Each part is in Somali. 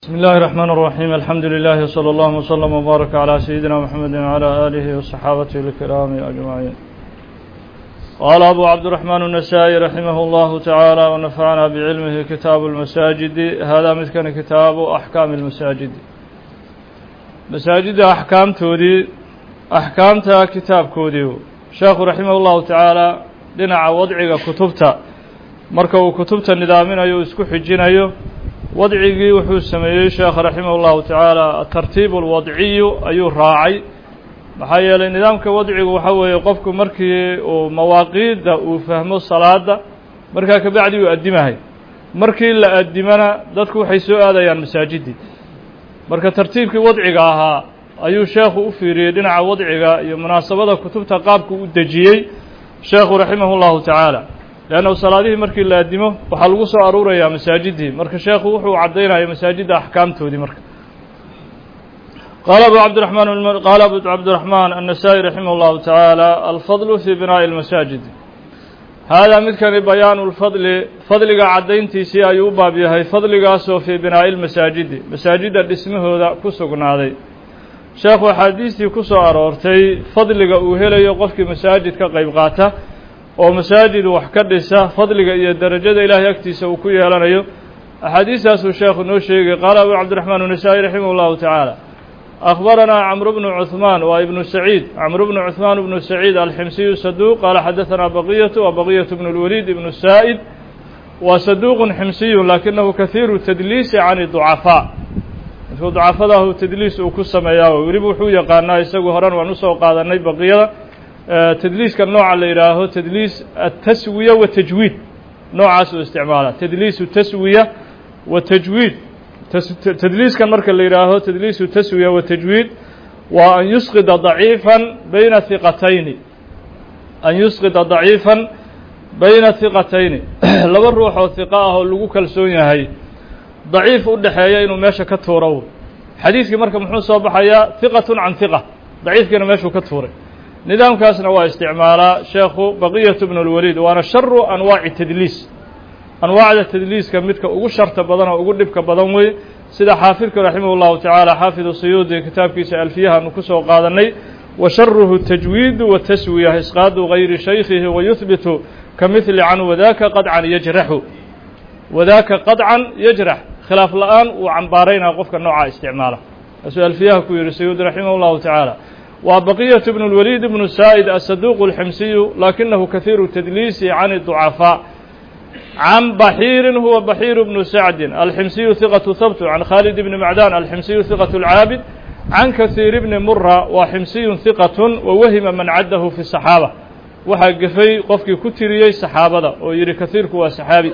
بسم الله الرحمن الرحيم الحمد لله صلى الله وسلم وبارك على سيدنا محمد وعلى آله وصحابته الكرام أجمعين قال أبو عبد الرحمن النسائي رحمه الله تعالى ونفعنا بعلمه كتاب المساجد هذا مثل كتاب أحكام المساجد مساجد أحكام تودي أحكامتها كتاب كوديو شيخ رحمه الله تعالى dhinaca wadciga kutubta marka uu kutubta nidaaminayo o isku xijinayo wadcigii wuxuu sameeyey sheekh raximah اllahu tacaala atartiib اlwadciyu ayuu raacay maxaa yeelay nidaamka wadcigu waxa weeye qofku markii uu mawaaqiidda uu fahmo salaada markaa kabacdi uu addimahay markii la addimana dadku waxay soo aadayaan masaajidii marka tartiibkii wadciga ahaa ayuu sheekhu u fiiriyey dhinaca wadciga iyo munaasabada kutubta qaabku u dejiyey sheekhu raximah اllahu tacaala leannahu salaadihii markii la addimo waxaa lagu soo aruurayaa masaajidii marka sheekhu wuxuu caddaynaya masaajidda axkaamtoodii marka qaala abu cabdiraxmaan qaala abu cabdiraxmaan annasaa'i raximah اllahu tacaala alfadlu fii binaa'i اlmasaajid haadaa midkani bayaanu lfadli fadliga caddayntiisii ayuu u baab yahay fadligaasoo fii binaa'i lmasaajidi masaajidda dhismahooda ku sugnaaday sheekhu axaadiistii ku soo aroortay fadliga uu helayo qofkii masaajid ka qayb qaata oo masaajid wax ka dhisa fadliga iyo derajada ilaahay agtiisa uu ku yeelanayo axaadiistaasuu sheekhu noo sheegay qaala abu cabdiraxmaan النasaa'i raximah اllahu tacaala akhbaranaa camru bnu cuثmaan waa ibnu saciid camru bnu cuثmaan bnu saciid alximsiyu saduuq qaala xadaثanaa baqiyatu wa baqiyatu bnu اlwaliid ibnu saa'id waa saduuqu ximsiyu lakinahu kahiiru tadliisi can ducafaa markuu ducafadahu tadliis uu ku sameeyaa weliba wuxuu yaqaanaa isagu horan waan usoo qaadanay baqiyada tadliiska nooca la yidhaaho tadliis ataswiya wa tajwiid noocaas uu isticmaala tadliisu taswiya wa tajwiid tadliiskan marka la yidhaaho tadliisu taswiya wa tajwiid waa an yusqida daciifan bayna hiqatayni an yusqida daciifan bayna hiqatayni laba ruux oo hiqa ah oo lagu kalsoon yahay daciif u dhexeeya inuu meesha ka tuuro xadiidkii marka muxuu soo baxayaa hiqatun can hiqa daciifkiina meeshuu ka tuuray nidaamkaasna waa isticmaalaa sheekhu baqiyatu bnu اlwaliid waana sharu anwaaci tadliis anwaacda tadliiska midka ugu sharta badan oo ugu dhibka badan wey sida xaafidka raximah اllahu tacaala xaafidu suyuudi kitaabkiisa alfiyahaanu ku soo qaadanay wa sharuhu tajwiidu wa taswiya isqaadu gayri shaykhihi wayuhbitu ka mihli can wadaka qadcan yajraxu wadaaka qadcan yajrax khilaaf la-aan uu cambaaraynaa qofka noocaa isticmaala kaasuu alfiyaha ku yihi sayuudi raximah اllahu tacaala waa baqiyatu bnu اlwaliid bnu saa'id asaduuq اlximsiyu lakinahu kahiiru tadliisi can الضucafaa can baxiirin huwa baxiiru bnu sacdin alximsiyu hiqatu habtu can khaalid bni macdan alximsiyu hiqatu اlcaabid can kahiir bni mura waa ximsiyun hiqatun wawahima man caddahu fi saxaaba waxaa gefay qofkii ku tiriyey saxaabada oo yihi kahiirku waa saxaabi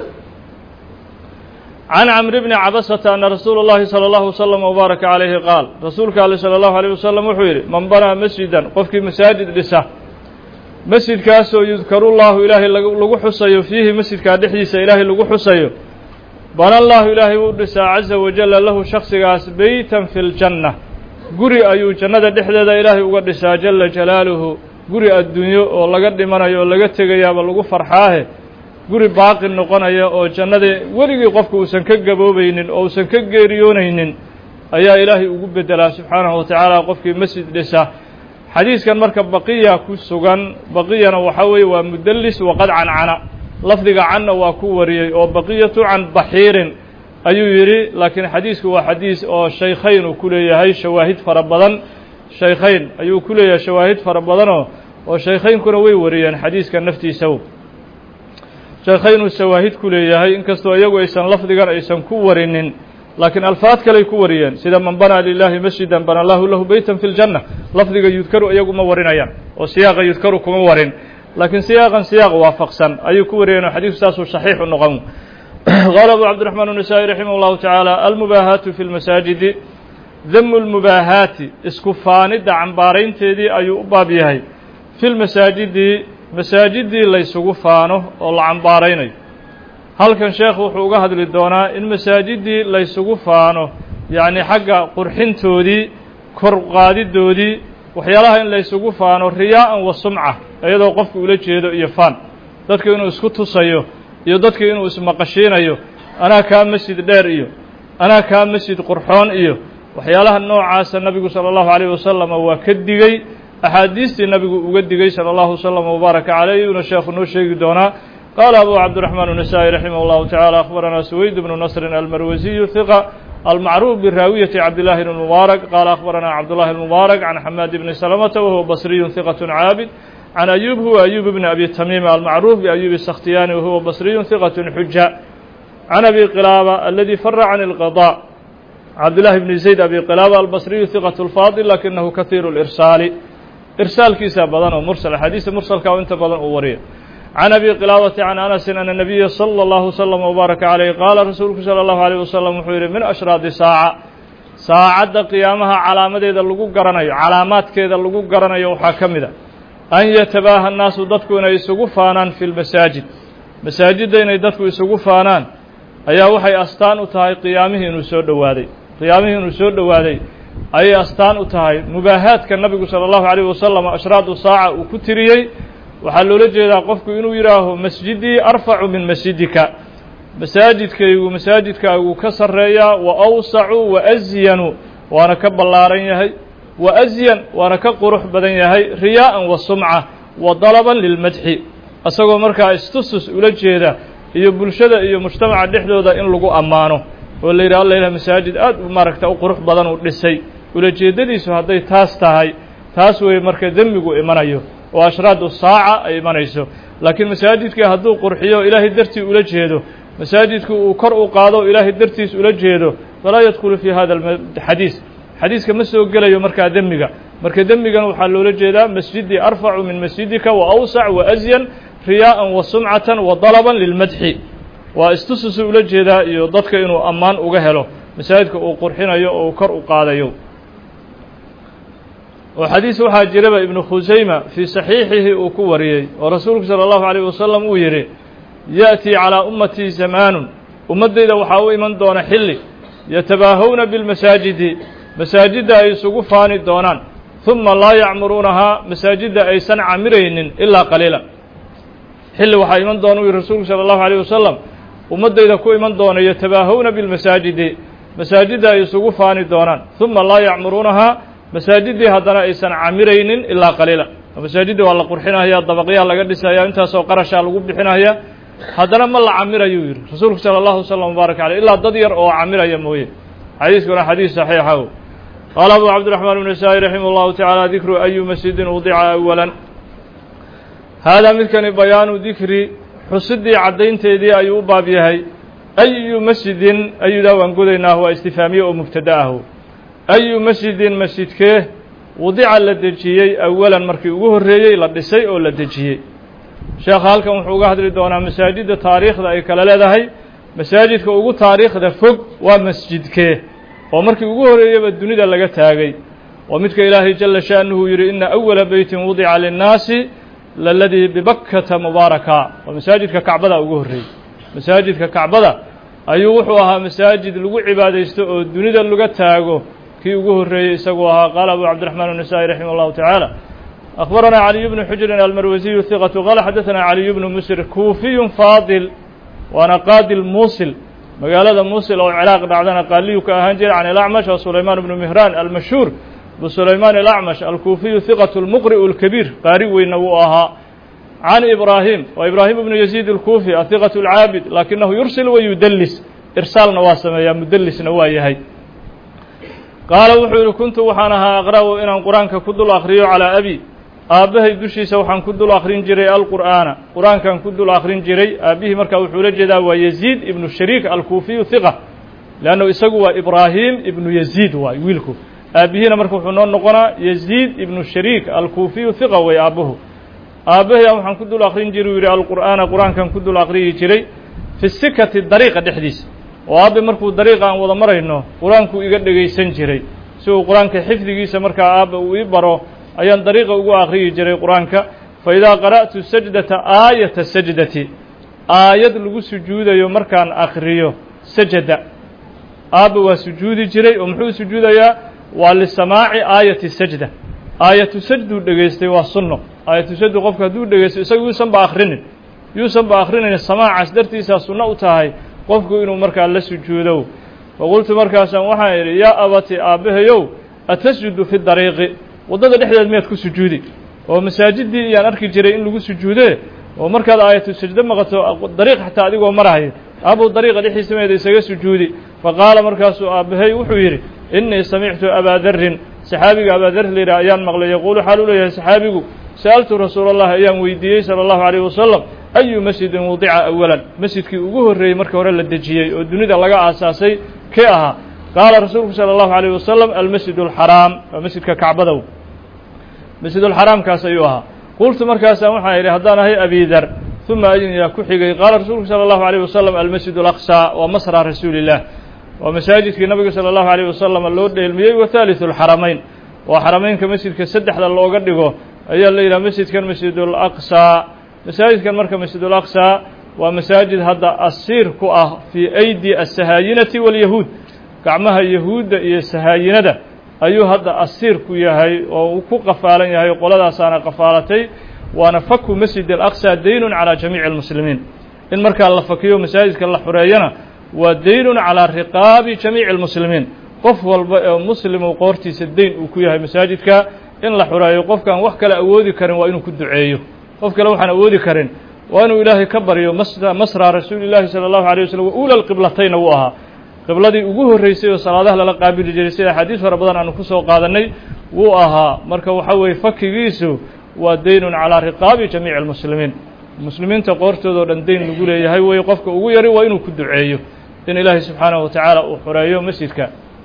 can camri bni cabasata ana rasuula اllahi salى اllahu wslm wbaaraka calayhi qaal rasuulka ale salى اllahu alيyh wasalam wuxuu yidhi man banaa masjidan qofkii masaajid dhisa masjidkaasoo yudkaru llahu ilaahay lagu xusayo fiihi masjidkaa dhexdiisa ilaahay lagu xusayo bana llahu ilaahay uu dhisaa caza wajala lahu shaksigaas beytan fi ljanna guri ayuu jannada dhexdeeda ilaahay uga dhisaa jala jalaaluhu guri adduunyo oo laga dhimanayo oo laga tegayaaba lagu farxaahe guri baaqi noqonaya oo jannada weligii qofku uusan ka gaboobaynin oo uusan ka geeriyoonaynin ayaa ilaahay ugu beddelaa subxaanahu wa tacaala qofkii masjid dhisa xadiiskan marka baqiya ku sugan baqiyana waxaa weeye waa mudallis waqad cancana lafdiga canna waa ku wariyey oo baqiyatu can baxiirin ayuu yidhi laakiin xadiisku waa xadiis oo shaykhayn uu ku leeyahay shawaahid fara badan shaykhayn ayuu ku leeyahay shawaahid fara badanoo oo shaykhaynkuna way wariyeen xadiiska naftiisa sheekhaynuu shawaahid ku leeyahay inkastoo iyagu aysan lafdigan aysan ku warinin laakiin alfaad kaley ku wariyeen sida man banaa lilaahi masjidan bana allahu lahu beytan fi ljanna lafdiga yudkaru iyagu ma warinayaan oo siyaaqa yudkaru kuma warin laakiin siyaaqan siyaaq waafaqsan ayuu ku wariyeen oo xadiisku saasuu saxiix u noqon qaala abu cabdiraxmaan النasaa'i raximah اllahu tacaala almubaahaatu fi lmasaajidi damu lmubaahaati isku faanidda cambaaraynteedii ayuu u baab yahay fi lmasaajidi masaajidii laysugu faano oo la cambaaraynayo halkan sheekhu wuxuu uga hadli doonaa in masaajidii laysugu faano yacni xagga qurxintoodii kor qaadidoodii waxyaalaha in laysugu faano riyaa'an wa sumca iyadoo qofku ula jeedo iyo faan dadka inuu isku tusayo iyo dadka inuu ismaqashiinayo anaa kaa masjid dheer iyo anaa kaa masjid qurxoon iyo waxyaalaha noocaasa nabigu salى اllahu عalيه wasalam waa ka digey axaadiistii nabigu uga digey salى اllahu wslm wbaaraka caleyh yuuna sheekhu noo sheegi doonaa qaala abu cabdiraxmaan النasaaئي raximah اllahu taعalى akhbarana suwayd bnu nasri almarwasiyu hiqa almacruuf biraawiyati cabdillahi bn mubaarak qaala akhbarana cabdullahi اlmubaarak can xamaad bni salamata wahuwa basriyu hiqaة caabid can ayub huwa ayub bni abi tamiima almacruuf biayubi sakhtiyaani wahuwa basriyu hiqaة xuja can abi qilaaba aladi fara can اlqضاء cabdillahi bni zayd abi qilaaba albasriyu hiqaة اlfaadil lakinahu kahiiru اlirsaali irsaalkiisa badan oo mursal axaadiista mursalka oo inta badan uu wariyo can abi qilaabati can anasin ana nabiya salى اllahu slm wbaaraka caleyh qaala rasuulku salى اllahu alيyh wasalam wuxuu yihi min ashraadi saaca saacadda qiyaamaha calaamadeeda lagu garanayo calaamaadkeeda lagu garanayo waxaa ka mid a an yatabaaha annaasu dadku inay isugu faanaan fi lmasaajid masaajidda inay dadku isugu faanaan ayaa waxay astaan u tahay qiyaamihii inuu soo dhowaaday qiyaamihii inuu soo dhowaaday ayay astaan u tahay mubaahaadka nabigu salى اllahu عalيyh wasalam ashraadu saaca uu ku tiriyey waxaa loola jeedaa qofku inuu yidhaaho masjidii arfacu min masjidika masaajidkaygu masaajidkaagu ka sarreeyaa wa awsacu wa asyanu waana ka ballaaran yahay wa asyan waana ka qurux badan yahay riyaa'an wa sumca wa dalaban lilmadxi isagoo markaa istusus ula jeeda iyo bulshada iyo mujtamaca dhexdooda in lagu ammaano oo la yidhah alla ilah masaajid aad maaragta u qurux badan uu dhisay ulajeeddadiisu hadday taas tahay taas weeye marka demmigu imanayo oo ashraadu saaca ay imanayso laakiin masaajidkii hadduu qurxiyo ilaahay dartii ula jeedo masaajidku uu kor u qaado ilaahay dartiis ula jeedo falaa yadkhulu fii hada xadiis xadiiska ma soo gelayo markaa demmiga marka demmigan waxaa loola jeedaa masjidii arfacu min masjidika wa awsac wa asyan riyaa'an wa sumcatan wa dalaban lilmadxi waa istususu ula jeedaa iyo dadka inuu ammaan uga helo masaajidka uu qurxinayo oo uu kor u qaadayo oo xadiis waxaa jiraba ibnu khusayma fii saxiixihi uu ku wariyey oo rasuulku salى اllahu عalيه wasalam uu yidhi ya'tii calىa ummatii zamaanun ummaddayda waxaa u iman doona xilli yatabaahawna bilmasaajidi masaajidda ay isugu faani doonaan ثuma laa yacmuruunahaa masaajidda aysan camiraynin ilaa qaliila xilli waxaa iman doona u yihi rasuulku salى اllahu عalيه wasalam ummaddayda ku iman doona yatabaahawna bilmasaajidi masaajidda ay isugu faani doonaan ثuma laa yacmuruunahaa masaajiddii haddana aysan camiraynin ilaa qaliila masaajidda waa la qurxinaya dabaqyaha laga dhisaya intaasoo qarashaa lagu bixinaya haddana ma la camirayuu yidhi rasuulku salى اllahu wslam wbaarak aleyh ilaa dad yar oo camiraya mooye xadiiskuna xadiis saxiixa o qaala abu cabdiraxmaan bn nasaa-i raximah اllahu tacaala dikru ayu masjidin udica awala haadaa midkani bayaanu dikri xusidii caddaynteedii ayuu u baab yahay ayu masjidin ayudaa waan godaynaa waa istifaamiye oo mubtada ahu ayu masjidin masjidkee wadica la dejiyey awalan markii ugu horreeyey la dhisay oo la dejiyey sheekha halkan wuxuu uga hadli doonaa masaajidda taariikhda ay kala leedahay masaajidka ugu taariikhda fog waa masjidkee oo markii ugu horreeyaba dunida laga taagay oo midka ilaahay jala sha'nuhu yidhi ina awala beytin wudica linnaasi laladii bibakkata mubaaraka waa masaajidka kacbada ugu horreeyey masaajidka kacbada ayuu wuxuu ahaa masaajid lagu cibaadaysto oo dunida laga taago kii ugu horreeyey isaguu ahaa qaala abu cabdiraxmaan النasaaئي raximah اllahu taعaalى أخbarana caliي bnu xujrin almarwasiyu hiqatu qaala xadaثana caliy bnu musir kuufiyu faadil waana qaadil muusil magaalada muusil oo ciraaq dhacdana qaaliyu ka ahaan jira can ilacmash oo sulaymaan bnu mihraan almashhuur bu sulaymaan alacmash alkuufiyu hiqatu اlmuqri'u اlkabiir qaari weyna wuu ahaa can ibraahim waa ibraahim bnu yaziid اlkuufi ahiqatu اlcaabid lakinahu yursil wa yudelis irsaalna waa sameeyaa mudelisna waa yahay qaala wuxuu yihi kuntu waxaan ahaa aqra'u inaan qur-aanka ku dul akhriyo calaa abi aabbahay dushiisa waxaan ku dul akhrin jiray alqur'aana qur-aankan ku dul akhrin jiray aabbihii markaa wuxuu la jeedaa waa yaziid ibnu shariik alkuufiyu hiqa leannu isagu waa ibraahim ibnu yaziid waay wiilku aabbihiina marka wuxuu noo noqonaa yaziid ibnu shariik alkuufiyu hiqa way aabbuhu aabbahay waxaan ku dul akhrin jiray uu yidhi alqur'aana qur-aankan ku dul akhriyi jiray fi sikati dariiqa dhexdiisa oo aabbe markuu dariiqa aan wada marayno qur-aankuu iga dhegaysan jiray si uu qur-aanka xifdigiisa markaa aabba uu ii baro ayaan dariiqa ugu akhriyi jiray qur-aanka fa idaa qara'tu sajdata aayata sajdati aayad lagu sujuudayo markaan akhriyo sajada aabba waa sujuudi jiray oo muxuu sujuudayaa waa lisamaaci aayati sajda aayatu sajduu dhegaystay waa sunno aayatu sajdu qofku hadduu dhegaysto isaga yuusan ba akhrinin yuusan ba akhrinayn samaacaas dartiisaa sunno u tahay qofku inuu markaa la sujuudo faqultu markaasaan waxaan idhi yaa abati aabbahayow atasjudu fi dariiqi waddada dhexdeed miyaad ku sujuudi oo masaajiddii iyaan arki jiray in lagu sujuudee oo markaad aayatu sajdo maqato dariiq xataa adigoo marahay abuu dariiqa dhexdiisa meeda isaga sujuudi faqaala markaasuu aabbahay wuxuu yidhi innii samictu abaa darrin saxaabiga abaadar layidhah ayaan maqlay yaquulu xaal u leeyahay saxaabigu sa'altu rasuula allah ayaan weydiiyey sala allahu calayh wasalam ayu masjidin wudica awalan masjidkii ugu horreeyey marka hore la dejiyey oo dunida laga aasaasay kee ahaa qaala rasuulku sala allahu calayh wasalam almasjid alxaraam waa masjidka kacbadow masjidulxaraamkaas ayuu ahaa qultu markaasaan waxaan idhi haddaan ahay abidar uma ayyaa ku xigay qaala rasuulku sala allahu alayh wasalam almasjid alaqsaa waa masra rasuuliillah waa masaajidkii nabiga sala allahu alayh wasalam loo dheelmiyey wa haaliثu alxaramayn waa xarameynka masjidka saddexda looga dhigo ayaa la yidhaha masjidkan masjidulaqsaa masaajidkan marka masjidulaqsaa waa masaajid hadda asiir ku ah fii aydi asahaayinati waalyahuud gacmaha yahuudda iyo sahaayinada ayuu hadda asiir ku yahay oo uu ku qafaalan yahay qoladaasaana qafaalatay waana faku masjid alaqsa daynun calaa jamiici almuslimiin in markaa la fakiyo masaajidka la xureeyana waa daynun calaa riqaabi jamiici almuslimiin qof walba ee muslimu qoortiisa dayn uu ku yahay masaajidka in la xureeyo qofkaan wax kale awoodi karin waa inuu ku duceeyo qof kale waxaan awoodi karin waa inuu ilaahay ka baryo masra rasuuli llaahi sala allahu alay waslm wa uula lqiblatayna wuu ahaa qibladii ugu horreysay oo salaadaha lala qaabili jiray sida axaadiis fara badan aanu ku soo qaadannay wuu ahaa marka waxa weeye fakigiisu waa daynun calaa riqaabi jamiici almuslimiin muslimiinta qoortooda oo dhan dayn lagu leeyahay weye qofka ugu yari waa inuu ku duceeyo in ilaahay subxaanahu wa tacaala uu xoreeyo masjidka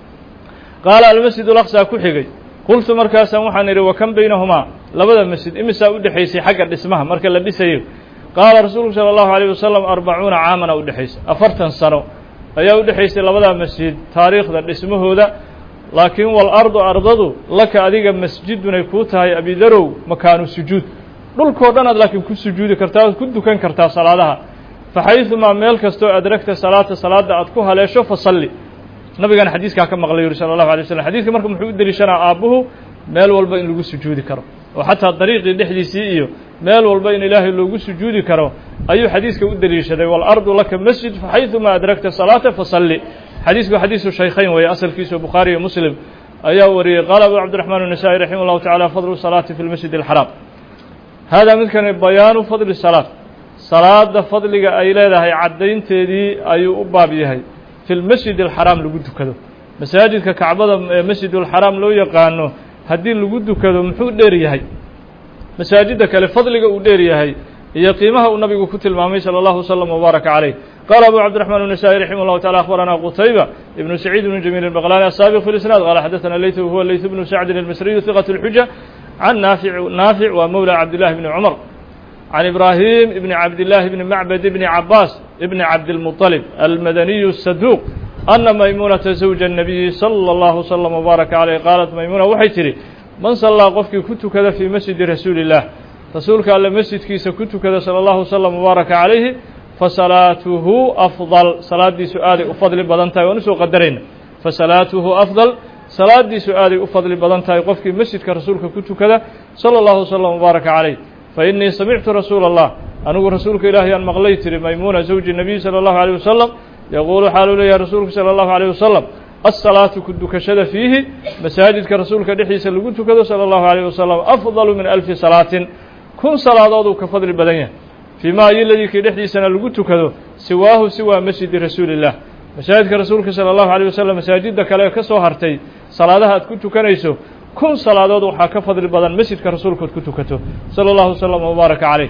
qaala almasjid alaqsaa ku xigay qultu markaasaan waxaan idhi wa kan baynahumaa labada masjid imisaa u dhexaysay xagga dhismaha marka la dhisayo qaala rasuulku sala allahu alayh wasalam arbacuuna caamana u dhexaysa afartan sano ayaa u dhexaysay labadaa masjid taariikhda dhismahooda laakiin walardu ardadu laka adiga masjidunay kuu tahay abidarow makaanu sujuud dhulkoo dhan aad laakiin ku sujuudi kartaa oad ku dukan kartaa salaadaha faxaydumaa meel kastoo adragta salaata salaadda aad ku haleesho fasalli nabigana xadiiskaa ka maqlay yuri sala allahu alay waslm xadidka marka muxuu u deliishanaa aabbuhu meel walba in lagu sujuudi karo oo xataa dariiqii dhexdiisii iyo meel walba in ilaahay loogu sujuudi karo ayuu xadiiska u deliishaday waalardu laka masjid faxaydumaa adragta salaata fasalli xadiisku xadiisu shaykhayn weeye asalkiisu bukhaari iyo muslim ayaa wariyey qaala abu cabdiraxmaan الnasa'i raximah llahu tacala fadlu salaati fi lmasjid alxaraam haadaa midkani bayaanu fadli salaat salaada fadliga ay leedahay caddaynteedii ayuu u baab yahay fi lmasjid alxaraam lagu dukado masaajidka kacbada ee masjid alxaraam loo yaqaano haddii lagu dukado muxuu dheer yahay masaajidda kale fadliga uu dheer yahay iyo qiimaha uu nabigu ku tilmaamay salى اllahu wslm wbaaraka calayh qaala abu cabdiraxmaan الnasa'i raximah llahu tacala akhbarana qutayba ibnu saciid ibnu jamiil الbaqlani asabiq fi lisnaad qala xadaثana leyt huwa leyt bnu sacdin almisriyu hiqat اlxuja can naafic naafic waa mowla cabdillahi bni cumar can ibraahim ibni cabdillahi bni macbad ibni cabaas ibni cabdilmuطalib almadaniyu الsaduuq ana maymuunata zawja الnabiyi salى اllahu wslm wbaaraka calayh qaalat maymuna waxay tidhi man sallaa qofkii ku tukada fii masjidi rasuuli اllah rasuulka alle masjidkiisa ku tukada salى اllahu wslm wbaaraka calayhi fasalaatuhu afdal salaaddiisu aaday u fadli badan tahay waan usoo qadarayna fasalaatuhu afdal salaaddiisu aaday u fadli badan tahay qofkii masjidka rasuulka ku tukada salى اllahu wslm wbaaraka calayh fainii samictu rasuula اllah anigu rasuulka ilaahay aan maqlay tiri maymuuna zawji nabiy salى اllahu alيyh wasalam yaquulu xaaluu leeyahay rasuulku salى اllahu alيyh wasalam asalaatu ku dukashada fiihi masaajidka rasuulka dhexdiisa lagu tukado salى اllahu alيyh wasalam afdalu min alfi salaatin kun salaadood uu ka fadli badan yahay fii ma ayiladii kii dhexdiisana lagu tukado siwaahu siwaa masjidi rasuuli illah masaajidka rasuulka salى اllahu alيyh wasalam masaajidda kale ka soo hartay salaadaha aad ku tukanayso kun salaadood waxaa ka fadli badan masjidka rasuulka ad ku tukato salى اllahu wslm wbaaraka calayh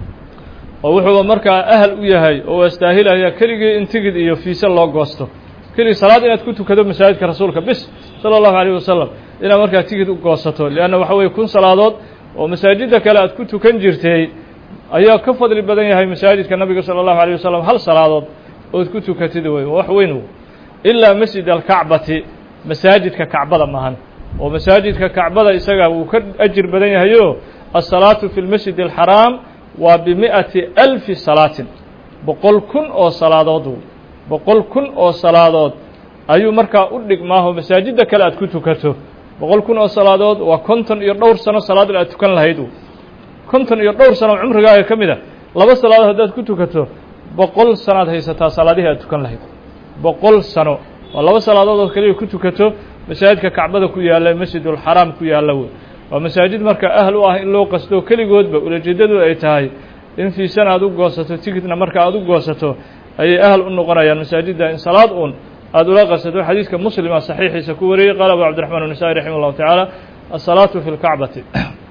oo wuxuu markaa ahal u yahay oo astaahilaya keligii in tigid iyo fiise loo goosto keligii salaad inaad ku tukado masaajidka rasuulka bis salى اllahu alيyh wasalam inaad markaa tigid u goosato leanna waxa weye kun salaadood oo masaajidda kale aad ku tukan jirtay ayaa ka fadli badan yahay masaajidka nabiga salى اllahu alيyh wasalam hal salaadood ood ku tukatid wey wax weyn ilaa masjid alkacbati masaajidka kacbada maahan oo masaajidka kacbada isaga wuu ka ajir badan yahayo asalaatu fi lmasjid alxaraam waa bimi'ati alfi salaatin boqol kun oo salaadood boqol kun oo salaadood ayuu markaa u dhigmaaho masaajidda kale aad ku tukato boqol kun oo salaadood waa konton iyo dhowr sano salaad aad tukan lahayd konton iyo dhowr sano cumrigaaga ka mid a laba salaadood haddaad ku tukato boqol sanoad haysataa salaadihii aad tukan lahayd boqol sano waa laba salaadood oo keliya ku tukato masaajidka kacbada ku yaalla masjidulxaraam ku yaalla wey waa masaajid marka ahl u ah in loo qasto keligoodba ulajeedadu ay tahay in fiisan aad u goosato tigidna marka aad u goosato ayay ahl u noqonayaan masaajidda in salaad uun aada ula qasato xadiidka muslima saxiixiisa ku wariyey qaala abu cabdiraxmaan الnasa'i raximah اllahu tacaala asalaatu fi lkacbati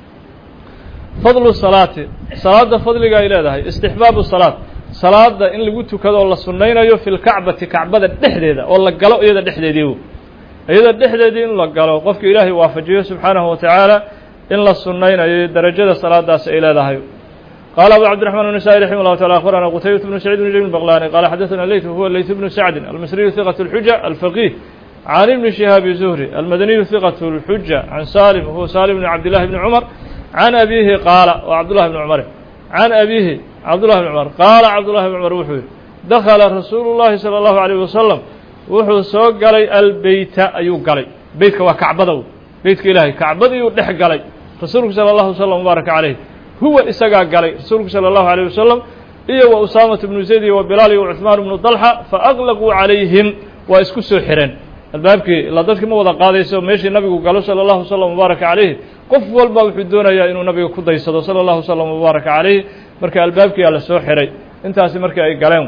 fadlu salaati salaadda fadliga ay leedahay istixbaabu salaad salaada in lagu tukado oo la sunnaynayo fi lkacbati kacbada dhexdeeda oo la galo iyada dhexdeedii iyada dhexdeedii in la galo qofka ilaahay waafajiyo subxaanahu wa tacaala in la sunnaynayo darajada salaadaas ay leedahay قال أبو عبد الرحمن النسائي رحمه الله تعالى أخبرنا قتيبة بن سعيد بن جميل البغلاني قال حدثنا الليث هو الليث بن سعد المصري ثقة الحجة الفقيه عن ابن شهاب الزهري المدني ثقة الحجة عن سالم هو سالم بن عبد الله بن عمر عن أبيه قال وعبد الله بن عمر عن أبيه عبد الله بن عمر قال عبد الله بن عمر وحوي دخل رسول الله صلى الله عليه وسلم wuxuu soo galay albeyta ayuu galay beytka waa kacbada beytka ilaahay kacbadiiyuu dhex galay rasuulku sala allahu wasalam mubaaraka caleyh huwa isagaa galay rasuulku salى اllahu عalيه wasalam iyo wa usaamatu bnu zayd iyo wa bilaal iyo cuثmaan bnu dalxa faأglaquu calayhim waa isku soo xireen albaabkii ilaa dadkii ma wada qaadayso meeshii nabigu galo salى اllahu wslam mubaaraka calayhi qof walba wuxuu doonayaa inuu nabiga ku daysado salى اllahu wslam mubaaraka calayhi marka albaabkiyaa la soo xiray intaasi markii ay galeen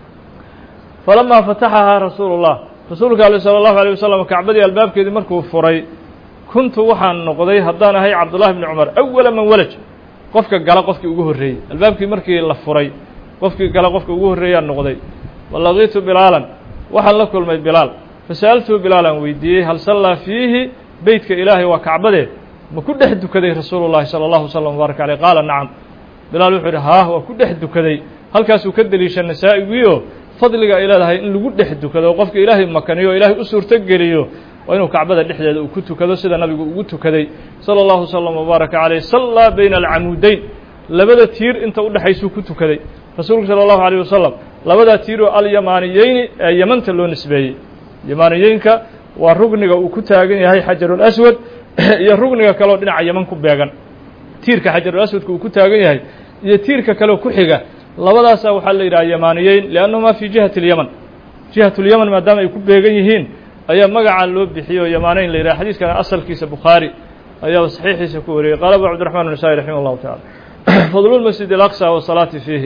falamaa fataxahaa rasuulu الlah rasuulka ale salى اllahu alيه wasalam kacbadii albaabkeedii markuu furay kuntu waxaan noqday haddaan ahay cabdullahi bni cumar awala man walaj qofka gala qofkii ugu horreeyey albaabkii markii la furay qofkii gala qofka ugu horreeyaan noqday walaqiitu bilaalan waxaan la kulmay bilaal fasa'altuhu bilaalan weydiiyey hal sallaa fiihi beytka ilaahay waa kacbadee ma ku dhex dukaday rasuulu llahi sala allahu wasalam mubaaraka aleyh qaala nacam bilaal wuxuu yidhi haah waa ku dhex dukaday halkaasuu ka deliisha nasaa-igiio fadliga ay leedahay in lagu dhex dukado oo qofka ilaahay makaniyo o ilaahay u suurto geliyo waa inuu kacbada dhexdeeda uu ku tukado sida nabigu ugu tukaday salى اllahu wslam wbaaraka caleyh sallaa bayna alcamuudeyn labada tiir inta udhexaysuu ku tukaday rasuulku salى اllahu alيyh wasalam labadaa tiir oo alyamaniyeyni ee yamanta loo nisbeeyey yamaaniyeynka waa rugniga uu ku taagan yahay xajarulaswad iyo rugniga kaleoo dhinaca yaman ku beegan tiirka xajarulaswadka uu ku taagan yahay iyo tiirka kaleo ku xiga labadaasa waxaa la yidhaha yamaaniyeyn liannahumaa fi jihati اlyaman jihat اlyaman maadaama ay ku beegan yihiin ayaa magacaa loo bixiyey oo yamaaneyn la yidhaha xadiiskana asalkiisa bukhaari ayaaba saxiixiisa ku wariyey qaala abu cabdiraxman الnasa'i raximah اllahu tacala fadlu lmasjid اlaqsa wasalaati fiihi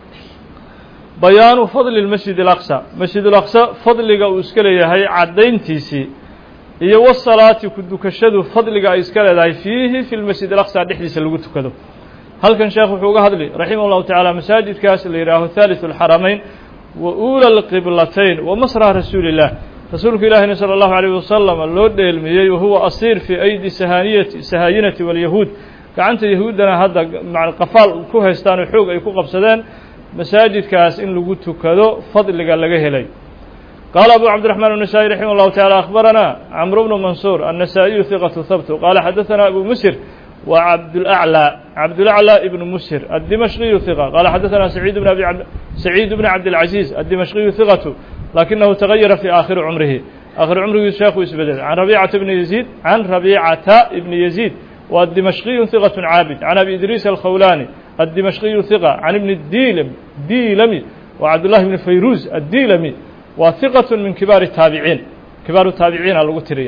bayaanu fadli lmasjid اlaqsa masjid اlaqsa fadliga uu iska leeyahay caddayntiisii iyo wasalaati ku dukashadu fadliga ay iska leedahay fiihi fi lmasjid alaqsa dhexdiisa lagu tukado halkan sheekh wuxuu uga hadli raximah اllahu tacaala masaajidkaas la yidhaaho haaliثu اlxaramayn wa uula اlqiblatayn wa masra rasuuli الlah rasuulku ilaahina salى اllahu عalيه wasalam loo dheelmiyey wahuwa asiir fii aydi sahaniyati sahaayinati wاlyahuud gacanta yahuuddana hadda qafaal ku haystaan oo xoog ay ku qabsadeen masaajidkaas in lagu tukado fadliga laga helay qaala abu cabdiraxmaan الnasaئي raximah اllahu taعala akhbarana camr bnu mansuur الnasaئiyu hiqatu habtu qaala xadaثana abu musir wa cabdulأعlى cabdulأعlى ibn musir aلdimashqiyu hiqa qaala xadaثana saciid bn abi saciid bn cabdالcaزiiz aلdimashqiyu hiqatu lakinahu tagayara fi aakhiri cumrihi aakhiri cumrigiisu sheekhu isbedelay can rabicata bni yaziid can rabicata ibni yaziid waa dimashqiyu hiqat caabid can abi idriis alkhawlani addimashqiyu hiqa can ibni diilm diilami wa cabdullahi bni fayruuz addiilami waa hiqat min kibaari taabiciin kibaaru taabiciina lagu tiriya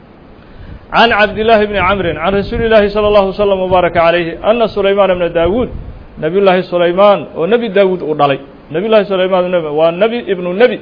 can cabdillaahi bni camrin can rasuuli llaahi salى allahu wslam wbaaraka calayhi ana sulaymaana bna daawuud nabiy llaahi sulaymaan oo nebi daawuud uu dhalay nabiy llahi sulaymaan waa nebi ibnu nebi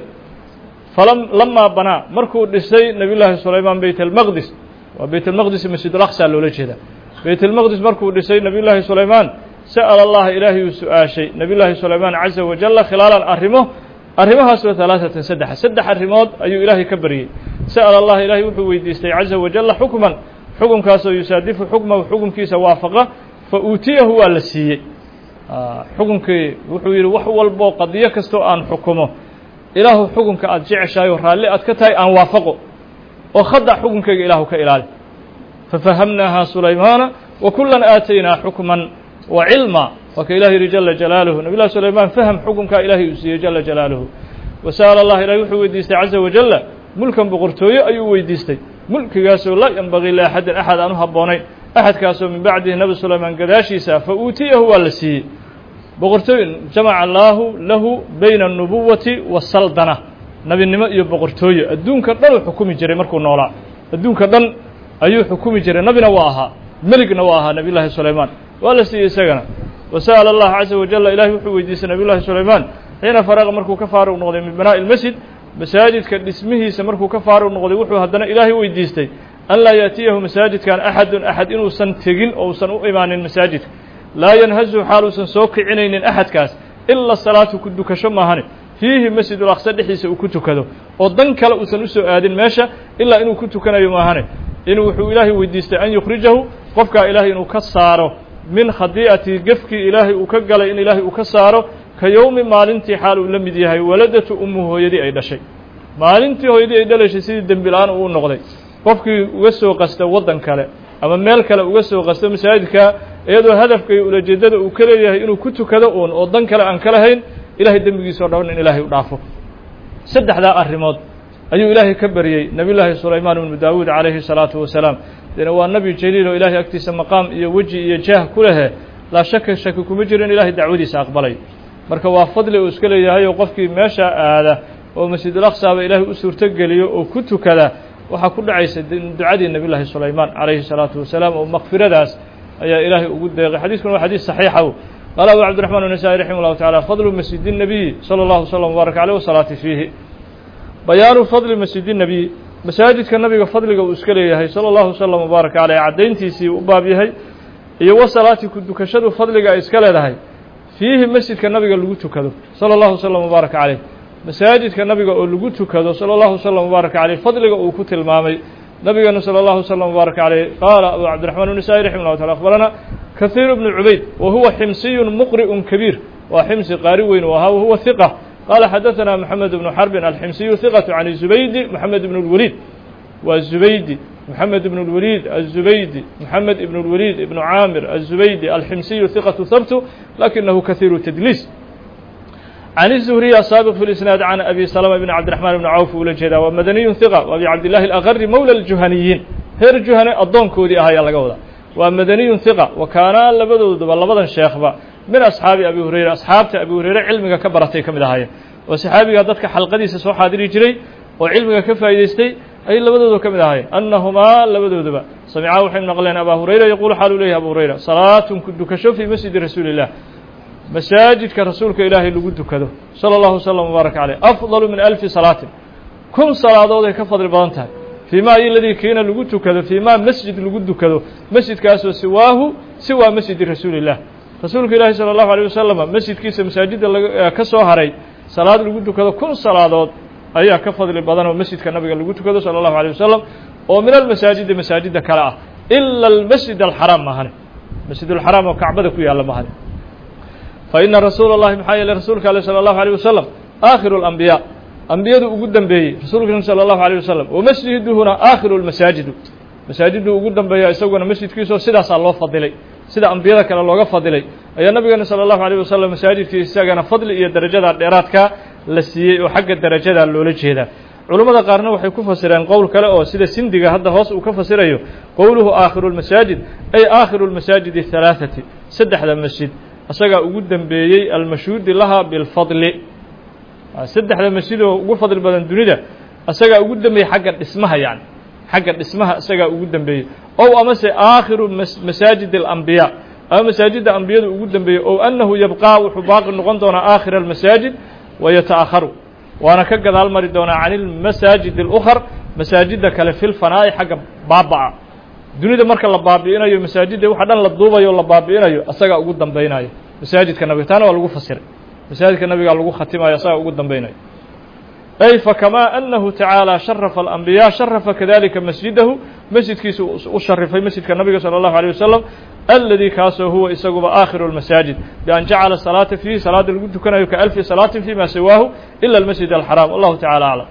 lamaa banaa markuu dhisay nabiy llaahi sulaymaan beyt almaqdis waa beyt almaqdis masjid alaqsa loola jeeda beyt almaqdis markuu dhisay nabiy llaahi sulaymaan sa'ala allaha ilaahay uu su-aashay nabiy llaahi sulaymaan caza wajalla khilaalan arrimo arrimahaasoo halaaثatan saddexa saddex arrimood ayuu ilaahay ka baryey sa'ala allah ilaahay wuxuu weydiistay caza wajalla xukman xukunkaasoo yusaadifu xukmahu xukunkiisa waafaqa fa uutiyahu waa la siiyey xukunkii wuxuu yidhi wax walboo qadiyo kastoo aan xukumo ilaahu xukunka aada jeceshahay oo raalli aad ka tahay aan waafaqo oo khadac xukunkayga ilaahu ka ilaali fafahamnaaha sulaymaana wa kulan aataynaa xukman wa cilma waa ka ilah yidhi jala jalaaluhu nabiy llahi sulaymaan faham xukunkaa ilaahay uu siiyey jala jalaaluhu wa sa'ala allah ilahay wuxuu weydiistay caza wajalla mulkan boqortooyo ayuu weydiistay mulkigaasoo laa yanbagii liaxadin axad aan u habboonayn axadkaasoo min bacdihi nabi sulaymaan gadaashiisa fa uutiyahu waa la siiyey boqortooy jamaca allaahu lahu bayna الnubuwati waasaldana nebinimo iyo boqortooye adduunka dhan uu xukumi jiray markuu noolaa adduunka dhan ayuu xukumi jiray nebina waa ahaa meligna waa ahaa nebiy llaahi sulaymaan waa la siiyey isagana wasa'ala allah caza wajalla ilahay wuxuu weydiistay nebiy llahi sulaymaan xiina faraqa markuu ka faaruq noqday min binaa'i ilmasjid masaajidka dhismihiisa markuu ka faaruq noqday wuxuu haddana ilaahay weydiistay an laa yaatiyahu masaajidkan axadun axad inuusan tegin oo usan u imaanin masaajidka laa yanhazu xaaluusan soo kicinaynin axadkaas ila salaatu ku dukasho maahane fiihi masjidul aqsa dhexdiisa uu ku tukado oo dan kale uusan usoo aadin meesha ilaa inuu ku tukanayo maahane inuu wuxuu ilaahay weydiistay an yukhrijahu qofkaa ilaahay inuu ka saaro min khadii'ati gefkii ilaahay uu ka galay in ilaahay uu ka saaro ka yowmi maalintii xaal uu la mid yahay waladatu ummu hooyadii ay dhashay maalintii hooyadii ay dhalashay sidii dembi la-aan uu noqday qofkii uga soo qasta waddan kale ama meel kale uga soo qasto masaajidka iyadoo hadafka iyo ulajeedada uu ka leeyahay inuu ku tukado uun oo dan kale aan ka lahayn ilahay dembigiisa o dhan in ilaahay u dhaafo saddexdaa arrimood ayuu ilaahay ka baryey nebiy llaahi sulaymaan ibnu daawuud calayhi salaatu wasalaam dena waa nebi jaliil oo ilaahay agtiisa maqaam iyo weji iyo jaah ku lehe laa shaka shaki kuma jiro in ilaahay dacwadiisa aqbalay marka waa fadli uu iska leeyahay oo qofkii meesha aada oo masjidul aqsaaba ilaahay u suurtogeliyo oo ku tukada waxaa ku dhacaysa ducadii nebiy llaahi sulaymaan calayhi salaatu wasalaam oo makfiradaas ayaa ilaahay ugu deeqay xadiiskuna waa xadiis saxiixa qaala abu cabdiraxmaan الnasaئي raximah اllahu taعala fadlu masjid الnabiyi salى اllahu slm wbaaraka alيh wasalaati fiihi bayaanu fadli masjid الnabiy masaajidka nabiga fadliga uu iska leeyahay salى اllahu slm wbaaraka aleyh caddayntiisii u baab yahay iyo wasalaati ku dukashadu fadliga ay iska leedahay fiihi masjidka nabiga lagu tukado salى اllahu slm wbaaraka caleyh masaajidka nabiga oo lagu tukado salى اllahu slm wbaaraka caleyh fadliga uu ku tilmaamay nabigeenu salى اllahu slm wbaaraka caleyh qaala abu cabdiraxmaan الnasaئي raximah llahu taala akhbarana kahiir bnu cubayd wa huwa ximsiyu muqri'un kabiir waa ximsi qaari weyn u ahaa wahuwa hiqa qaala xadaثana moxamed bnu xarbin alximsiyu hiqatu can zubaydi moxamed ibn اlwaliid waa zubaydi moxamed ibn اlwaliid aلzubaydi moxamed ibn اlwaliid ibnu caamir aلzubaydi alximsiyu hiqatu habtu lakinahu kahiiru tadliis can الzuhriy asaabiq fi lisnaad can abi salama bn cabdiraxmaan bni cawf ula jeedaa waa madaniyun hiqa wa abi cabdillahi alaqari mowla اljuhaniyiin reer juhane addoonkoodii ah ayaa laga wadaa waa madaniyun hiqa wa kaanaa labadooduba labadan sheekhba min asxaabi abi hurayra asxaabta abi hurayre cilmiga ka baratay ka mid ahaayeen oo saxaabiga dadka xalqadiisa soo xaadiri jiray oo cilmiga ka faa'idaystay ayay labadooda ka mid ahaayeen annahumaa labadooduba samicaa waxay maqleen abaa hurayra yaquulu xaalu leeyahy abu hurayra salaatun ku dukasho fii masjidi rasuuli illah masaajidka rasuulka ilaahay lagu dukado sala allahu wslam wbaaraka caleyh afdalu min alfi salaatin kun salaadood ay ka fadli badan tahay fii ma iladii kiina lagu tukado fii ma masjid lagu dukado masjidkaasoo siwaahu siwaa masjidi rasuuli illah rasuulka ilaahi salى اllahu alيه wasalama masjidkiisa masaajidda ka soo haray salaad lagu tukado kun salaadood ayaa ka fadli badan oo masjidka nabiga lagu tukado salى اllahu alيه wasalam oo min almasaajidi masaajidda kale ah ila almasjid alxaraam mahane masjid اlxaraam oo kacbada ku yaalla mahane faina rasuula اllahi maxaa yeeley rasuulka ale salى اllahu alيه wasalam aakhiru اlambiyaa ambiyadu ugu dambeeyey rasuulka salى اllahu alيه wasalam wamasjiduhuna aakhiru اlmasaajidu masaajiddu ugu dambeeya isaguna masjidkiisoo sidaasaa loo fadilay sida ambiyada kale looga fadilay ayaa nabigeena salى اllahu alيه wasalam masaajidkii isagana fadli iyo darajada dheeraadka la siiyey oo xagga darajada loola jeedaa culummada qaarna waxay ku fasireen qowl kale oo sida sindiga hadda hoos uu ka fasirayo qowluhu aakhiru اlmasaajid ay aakhiru اlmasaajid الhalaaثati saddexda masjid isagaa ugu dembeeyey almashhuudi laha bilfadli saddexda masjid oo ugu fadli badan dunida isagaa ugu dembeeyey xagga dhismaha yani xagga dhismaha isagaa ugu dembeeyey ow amase aakhiru masaajid اlambiyaa ama masaajidda ambiyadu ugu dembeeyey ow annahu yabqaa wuxuu baaqi noqon doonaa aakhira almasaajid wayata'akharu waana ka gadaal mari doonaa can ilmasaajid اlأkhar masaajidda kale fi lfanaa'i xagga baaba'a dunida marka la baabi'inayo masaajidda waxa dhan la duubayo o la baabi'inayo asagaa ugu dambaynayo masaajidka nabiga taana waa lagu fasiray masaajidka nabigaa lagu khatimayo asagaa ugu dambaynayo ay fakamaa anahu tacaalى sharafa alambiyaa sharafa kadalika masjidahu masjidkiisa u sharifay masjidka nabiga salى اllahu alيه wasalam aladi kaasoo huwa isaguba aakhiru اlmasaajid bian jacala salaata fiihi salaada lagu tukanayo kaalfi salaatin fima siwaahu ila almasjid alxaraam wallahu tacala aclam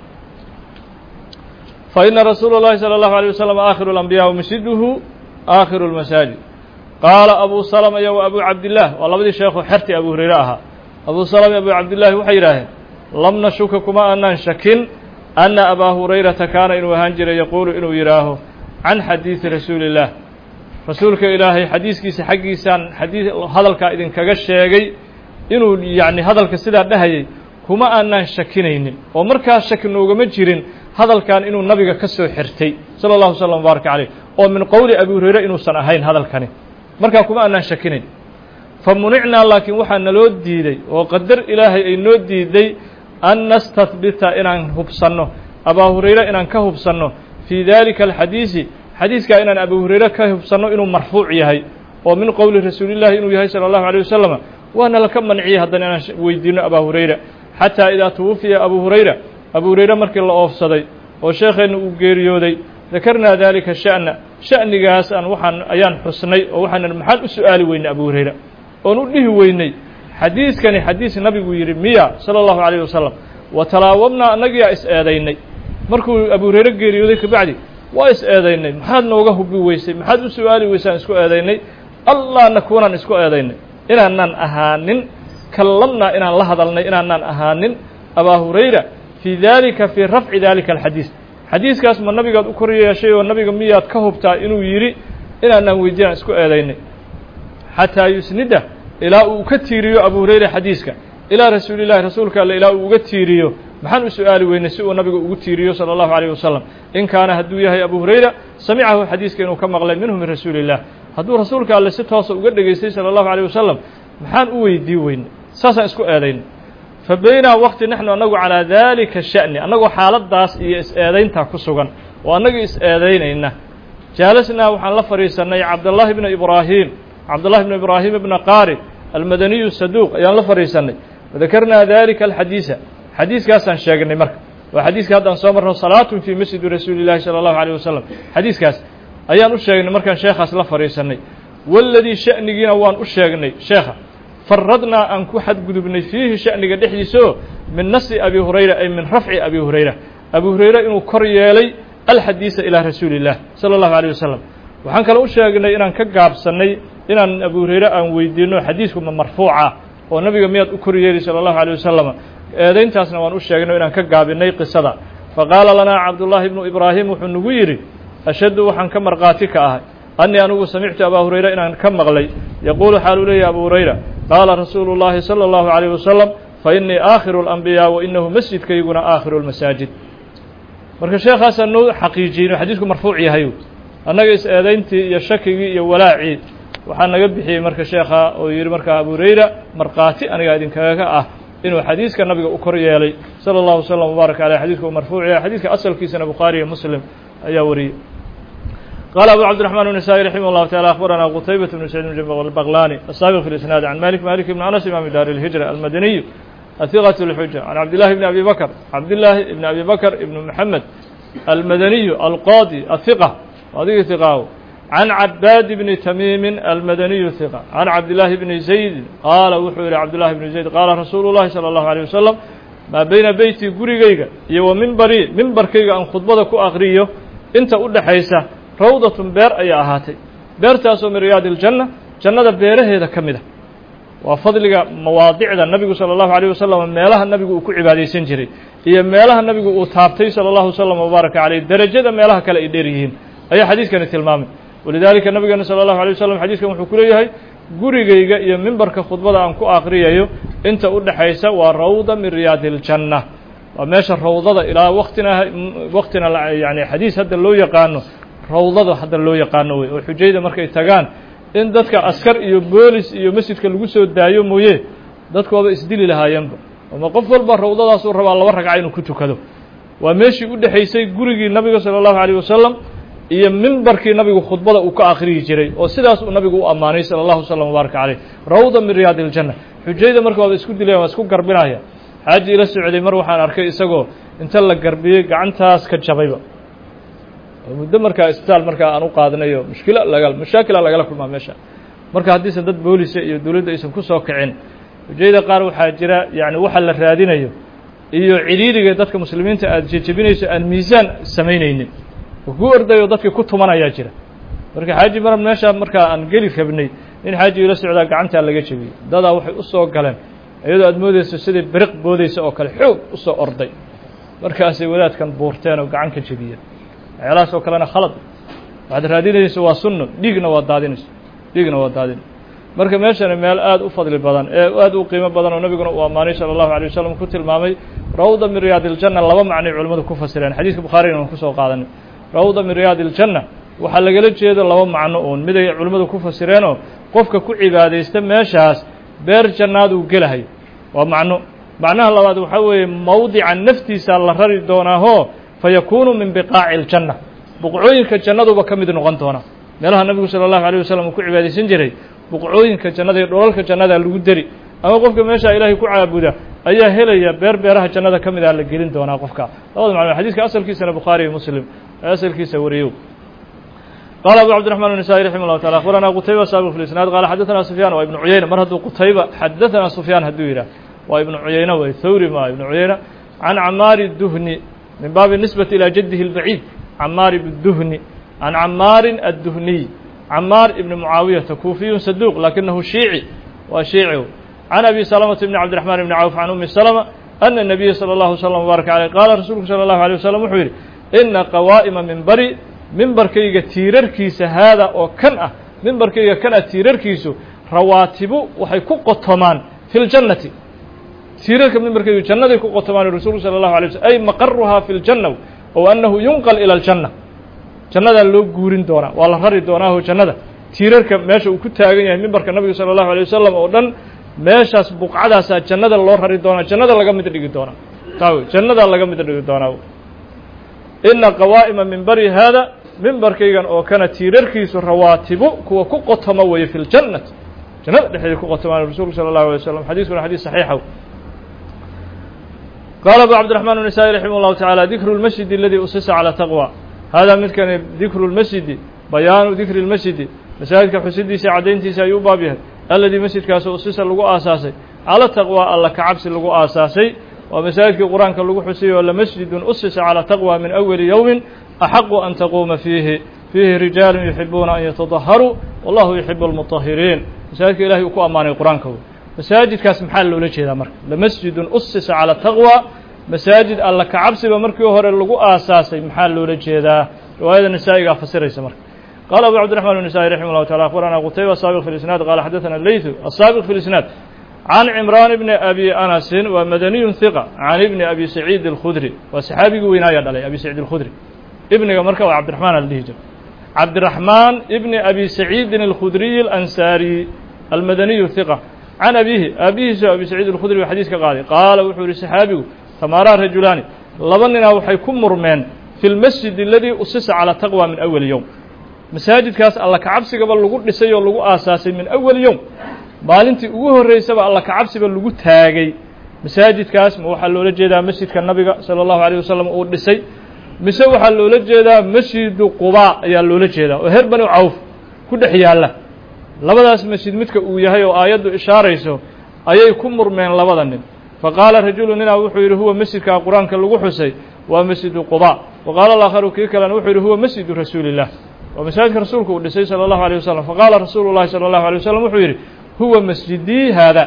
faina rasuula اllahi salى اllahu alيه wasalam aakhiru اlambiya masjiduhu aakhiru اlmasaajid qaala abu salma iyo wa abu cabdillaah waa labadii sheekhu xerti abu hurayre ahaa abu salama iyo abu cabdillahi waxay yidhaaheen lam nashuka kuma aanaan shakin anna abaa hurayrata kaana inuu ahaan jiray yaquulu inuu yidhaaho can xadiidi rasuuli اllah rasuulka ilaahay xadiiskiisa xaggiisaan xadii hadalkaa idinkaga sheegay inuu yacni hadalka sidaa dhahayay kuma aanaan shakinaynin oo markaa shaki noogama jirin hadalkan inuu nabiga ka soo xirtay sala allahu slam wbaaraka caleyh oo min qowli abi hurayre inuusan ahayn hadalkani markaa kuma aanaan shakinayn fa municnaa laakiin waxaa naloo diiday oo qadar ilaahay ay noo diiday an nastahbita inaan hubsanno abaa hurayre inaan ka hubsanno fii dalika alxadiisi xadiiskaa inaan abu hurayre ka hubsanno inuu marfuuc yahay oo min qowli rasuulillahi inuu yahay sala allahu alيyه wasalam waana laka manciyey haddana inaan weydiino abaa hurayra xataa idaa twufiya abu hurayra abu hurayre markii la oofsaday oo sheekheenna uu geeriyooday dakarnaa dalika sha'na sha'nigaas aan waxaan ayaan xusnay oo waxaan maxaan u su'aali weynay abu hurayra oon u dhihi weynay xadiiskani xadiis nabigu yidhi miya sala allahu alayh wasalam wa talaawabnaa annagiyaa is eedaynay markuu abu hurayre geeriyooday kabacdi waa is eedaynay maxaad nooga hubi weysay maxaad u su'aali weysaan isku eedaynay allah nakuunaan isku eedaynay inaanaan ahaanin kallamnaa inaan la hadalnay inaanaan ahaanin abaa hurayra fii dalika fii rafci dalika alxadiis xadiiskaas ma nabigaad u kor yeeshay oo nabiga miyaad ka hubtaa inuu yidhi inaanaan weydiinaan isku eedaynay xataa yusnida ilaa uu ka tiiriyo abu hurayra xadiiska ilaa rasuuli llahi rasuulka alle ilaa uu uga tiiriyo maxaan u su'aali weynay si uu nabiga ugu tiiriyo salى اllahu عalيه wasalam in kaana hadduu yahay abu hurayra samicahu xadiiska inuu ka maqlay minhu min rasuuli الlah hadduu rasuulka alle si toosa uga dhegaystay salى اllahu عalيه wasalam maxaan u weydii weynay saasaan isku eedaynay fa baynaa waqti naxnu annagu calىa dalika sha'ni annagoo xaaladaas iyo is-eedayntaa ku sugan oo annagii is-eedaynayna jaalasnaa waxaan la fadhiisannay cabdالlahi bna ibraahim cabdالlahi bn ibraahim bna qaari almadaniyu saduuq ayaan la fadhiisannay wadakarnaa dalika alxadiisa xadiiskaasaan sheegnay marka waa xadiiska haddaan soo marno salaatun fii masjidi rasuuli llahi salى اllahu alيه wasalam xadiiskaas ayaan u sheegnay markaan sheekhaas la fadhiisannay waladii sha'nigiina waan u sheegnay sheekha faradnaa aan ku xadgudubnay fiihi sha'niga dhexdiisaoo min nasi abi hurayra ay min rafci abi hurayra abu hurayre inuu kor yeelay alxadiisa ilaa rasuuli اllah salى اllahu alيه wasalam waxaan kale u sheegnay inaan ka gaabsannay inaan abu hurayre aan weydiino xadiisku ma marfuuca oo nabiga miyaad u kor yeeli salى اllahu alيه wasalam eedayntaasna waan u sheegnay inaan ka gaabinay qisada faqaala lanaa cabdullaahi ibnu ibraahim wuxuu nagu yidhi ashaddu waxaan ka markhaati ka ahay annii anugu samictu abaa hurayra inaan ka maqlay yaquulu xaaluu leeyahy abu hurayra qaala rasuulu llaahi salى اllahu عalيyه wasalam fa innii aakhiru اlanbiyaa wa inahu masjidkayguna aakhiru اlmasaajid marka sheekhaasa noo xaqiijiyey inuu xadiisku marfuuc yahay annaga is-eedayntii iyo shakigii iyo walaacii waxaa naga bixiyey marka sheekha oo yidhi markaa abu hurayra markhaati aniga idinkaga ah inuu xadiiska nabiga u kor yeelay salى اllahu slm wbaarak aleyh xadiiska uu marfuuc yahay xadiiska asalkiisana bukhaari iyo muslim ayaa wariyey qala abu cabdiرaحman النsائي raximah الlahu taعalى akhbarana qtaybaة bn saعid bn baqlani الsaabiq fi اlisnaad can malik malik bn anas imam dar الhijra almadaniyu ahiqaة الxuja can cabdillahi bn abi bakr cabdillaahi ibn abi bakr ibn mxamed almadaniyu alqadi ahiqa adigii hiqaaw can cabaad bni tamiimi almadaniyu hiqa can cabdillaahi bni zayd qaala wuxuu yihi cabdullahi bni zayd qaala rasuulu llahi salى اllahu alيه wasalam maa beyna beyti gurigayga iyo wa mimbarii mimbarkayga aan khudbada ku akriyo inta u dhexaysa rawdatun beer ayaa ahaatay beertaasoo min riyaadi iljanna jannada beeraheeda ka mid a waa fadliga mawaadicda nabigu salى اllahu alيyه wasalam meelaha nabigu uu ku cibaadaysan jiray iyo meelaha nabigu uu taabtay salى اllahu wslam wbaaraka caleyh derajada meelaha kale ay dheer yihiin ayaa xadiiskani tilmaamay walidaalika nabigeena salى اllahu alيه wasalam xadiiskan wuxuu ku leeyahay gurigayga iyo mimbarka khudbada aan ku akriyayo inta u dhexaysa waa rawda min riyaadi اljanna waa meesha rawdada ilaa waktina waktina yani xadiis hadda loo yaqaano rawdada hadda loo yaqaano wey oo xujayda markay tagaan in dadka askar iyo boolis iyo masjidka lagu soo daayo mooye dadkooba isdili lahaayeenba ama qof walba rawdadaasuu rabaa laba ragca inuu ku tukado waa meeshii u dhexaysay gurigii nabiga salى اllahu alيه wasalam iyo mimbarkii nabigu khudbada uu ka akhriyi jiray oo sidaas uu nabigu u ammaanay salى اllahu slm wbaaraka caleyh rawda min riyaadi اljanna xujayda marka waaba isku dilayan waa isku garbinaya xaaji ila socday mar waxaan arkay isagoo inta la garbiyey gacantaas ka jabayba muddo markaa isbitaal markaa aan u qaadanayo mushkila laga mashaakila lagala kulmaa meesha marka haddiisan dad boolisa iyo dowladda aysan ku soo kicin xujayada qaar waxaa jira yani waxa la raadinayo iyo cidhiiriga dadka muslimiinta aada jejebinayso aan miisaan samaynaynin oo ku ordayo dadkii ku tumanayaa jira marka xaaji mar meesha markaa aan geli rabnay in xaaji ila socdaa gacantaa laga jebiyey dadaa waxay u soo galeen iyadoo aad moodeyso sidai beriq boodeysa oo kale xoog usoo orday markaasay wadaadkan buurteen oo gacan ka jebiyeen waxyaalahaas oo kalena khalad waxaad raadinayso waa sunno dhiigna waa daadinayso dhiigna waa daadin marka meeshani meel aad u fadli badan ee aad u qiimo badan oo nabiguna uu ammaanay sala allahu alay wasalam ku tilmaamay rawda min riyaad iljanna laba macnay culimmadu ku fasireen xadiiska bukhaarina aan kusoo qaadanay rawda min riyaad iljanna waxaa lagala jeedo laba macno uun miday culimmadu ku fasireenoo qofka ku cibaadaysta meeshaas beer jannaad uu gelahay waa macno macnaha labaad waxaa weeye mawdica naftiisa la rari doonaahoo fa yakuunu min biqaaci iljanna buqcooyinka jannaduba ka mid noqon doona meelaha nabigu sala allahu alayh wasalam uu ku cibaadaysan jiray buqcooyinka jannada iyo dholalka jannada lagu deri ama qofka meesha ilaahay ku caabuda ayaa helaya beer beeraha jannada ka mid ah la gelin doonaa qofka labada macno xadiiska asalkiisana bukhaari iyo muslim ee asalkiisa wariyow قال أبو عبد الرحمن النسائي رحمه الله تعالى أخبرنا قتيبة سابق في الإسناد قال حدثنا سفيان وابن عيينة مر هدو قتيبة حدثنا سفيان هدويرة وابن عيينة والثوري ما ابن عيينة عن عمار الدهني من باب النسبة إلى جده البعيد عمار بالدهني عن عمار الدهني عمار ابن معاوية كوفي صدوق لكنه شيعي وشيعي عن أبي سلمة بن عبد الرحمن بن عوف عن أم سلمة أن النبي صلى الله عليه وسلم وبارك عليه قال رسولك صلى الله عليه وسلم وحيري إن قوائم من بري mimbarkayga tiirarkiisa haada oo kan ah mimbarkayga kan ah tiirarkiisu rawaatibu waxay ku qotomaan fi ljannati tiirarka mimbarkaygu jannaday ku qotomaan rasuulku sala allahu alay slm ay maqaruhaa fi ljanna ow annahu yunqal ila aljanna jannadaa loo guurin doonaa waa la rari doonaaho jannada tiirarka meesha uu ku taagan yahay mimbarka nabiga sala allahu alay wasalam oo dhan meeshaas buqcadaasaa jannada loo rari doonaa jannada laga mid dhigi doonaa taa wey jannadaa laga mid dhigi doonaa ina qawaa'ima mimbari haada mimbarkaygan oo kana tiirarkiisu rawaatibu kuwa ku qotoma weeye fi ljannati jannada dhexdeeda ku qotomaan rasuulku sala allahu alay wasalam xadiiskuna xadiis saxiixa qaala abu cabdiraxmaan النisaa'i raximah اllahu taعala dikru اlmasjidi aladii usisa calى taqwa hada midkani dikru اlmasjidi bayaanu dikri اlmasjidi masaajidka xusidiisa caddayntiisa ayuu u baab yahay aladii masjidkaasoo usisa lagu aasaasay cala taqwa alla ka cabsi lagu aasaasay waa masaajidkii qur-aanka lagu xusiyay oo lamasjidun usisa calى taqwa min awali yowmin axaqu an taquuma fiihi fiihi rijaalu yuxibuuna an yatadaharuu wallahu yuxibu اlmutahiriin masaajidka ilahay uu ku ammaanay qur-aanka masaajidkaas maxaa loola jeedaa marka lamasjidun usisa calى taqwa masaajid alla ka cabsiba markii hore lagu aasaasay maxaa loola jeedaa riwaayada nisaa'igaa fasiraysa marka qala abu cabdiraxman النisaa'i raximah اllahu taala akhbarana qutayba asaabiq fi lisnaad qala xadaثana leytu asaabiq fi lisnaad can cimraan bni abi anasin waa madaniyun hiqa can ibni abi saciid اlkhudri waa saxaabigii weynaayaa dhalay abi saciid اlkhudri ibniga marka waa cabdiraxmaan ala dhihi jira cabdiraxmaan ibni abi saciidin اlkhudriy اlansaari almadaniyu hiqa can abihi aabihiisu abi saciid اlkhudri waa xadiis ka qaaday qaala wuxuu yihi saxaabigu tamaaraa rajulaani laba ninaa waxay ku murmeen fi lmasjid aladii usisa calى taqwa min awali yowm masaajidkaas alla kacabsigaba lagu dhisay oo lagu aasaasay min awali yowm maalintii ugu horreysaba alla kacabsiba lagu taagay masaajidkaas ma waxaa loola jeedaa masjidka nabiga salى اllahu alيyه wasalam uu dhisay mise waxaa loola jeedaa masjidu qubaa ayaa loola jeedaa oo heer bani cawf ku dhex yaalla labadaas masjid midka uu yahay oo aayaddu ishaarayso ayay ku murmeen labada nin faqaala rajulu ninaa wuxuu yidhi huwa masjidkaa qur-aanka lagu xusay waa masjidu quba wa qaala alaakharu kii kalena wuxuu yidhi huwa masjidu rasuuli illah waa masaajidka rasuulku uu dhisay sala allahu alيyه wasalam faqaala rasuulu llahi salى allahu alيه wasalam wuxuu yidhi huwa masjidii haada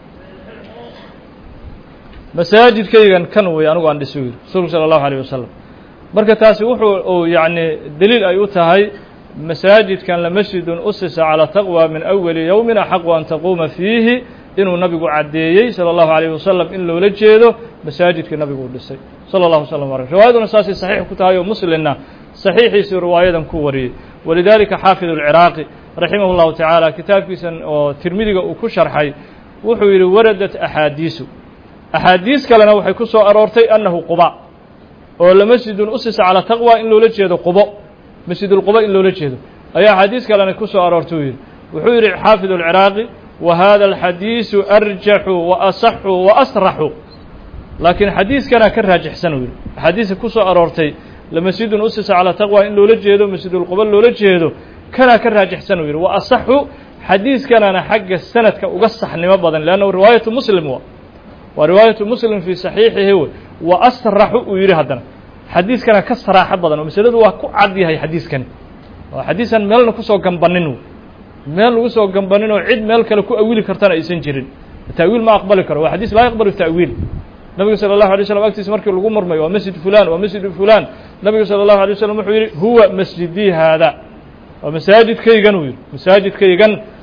masaajidkaygan kan wey anigu aan dhiso yidhi rasuulku sala allahu alيyه wasalam marka taasi wuxuu uu yacni deliil ay u tahay masaajidkan lamasjidun usisa calى taqwa min awali yowmin axaqu an taquuma fiihi inuu nabigu caddeeyey salى اllahu عalيyه wasalam in loola jeedo masaajidkii nabigu uu dhisay salى اllahu slm alيh riwaayaduna saasay saxiix ku tahay oo muslimna saxiixiisii riwaayadan ku wariyey walidalika xaafid اlciraaqi raximah اllahu tacaala kitaabkiisan oo tirmidiga uu ku sharxay wuxuu yidhi waradat axaadiisu axaadiis kalena waxay ku soo aroortay annahu quba oo lamasjidun usisa calى taqwa in loola jeedo qubo masjidulquba in loola jeedo ayaa axaadiis kalena ku soo aroortay uu yidhi wuxuu yidhi xaafid اlciraaqi wa hada alxadiisu arjaxu wa asaxu wa asraxu laakiin xadiiskana ka raajixsan uu yidhi axaadiista ku soo aroortay lamasjidun usisa calى taqwa in loola jeedo masjidulquba loola jeedo kanaa ka raajixsan uu yidhi wa asaxu xadiiskanana xagga sanadka uga saxnimo badan leannahu riwaayatu muslim wa waa riwaayatu muslim fii saxiixihi wey wa asraxu uu yidhi haddana xadiiskana ka saraaxo badan oo masaladu waa ku cad yahay xadiiskani waa xadiisan meelna kusoo gambanin meel lagu soo gambanin oo cid meel kale ku awili kartana aysan jirin ta'wiil ma aqbali karo waa xadiis laa yaqbalu ta'wiil nabigu salى الlahu alay slam agtiisa markii lagu murmay waa masjid fulan waa masjid fulan nabigu salى الlahu alay waslm wuxuu yidhi huwa masjidii haada waa masaajidkaygan uu yidhi masaajidkaygan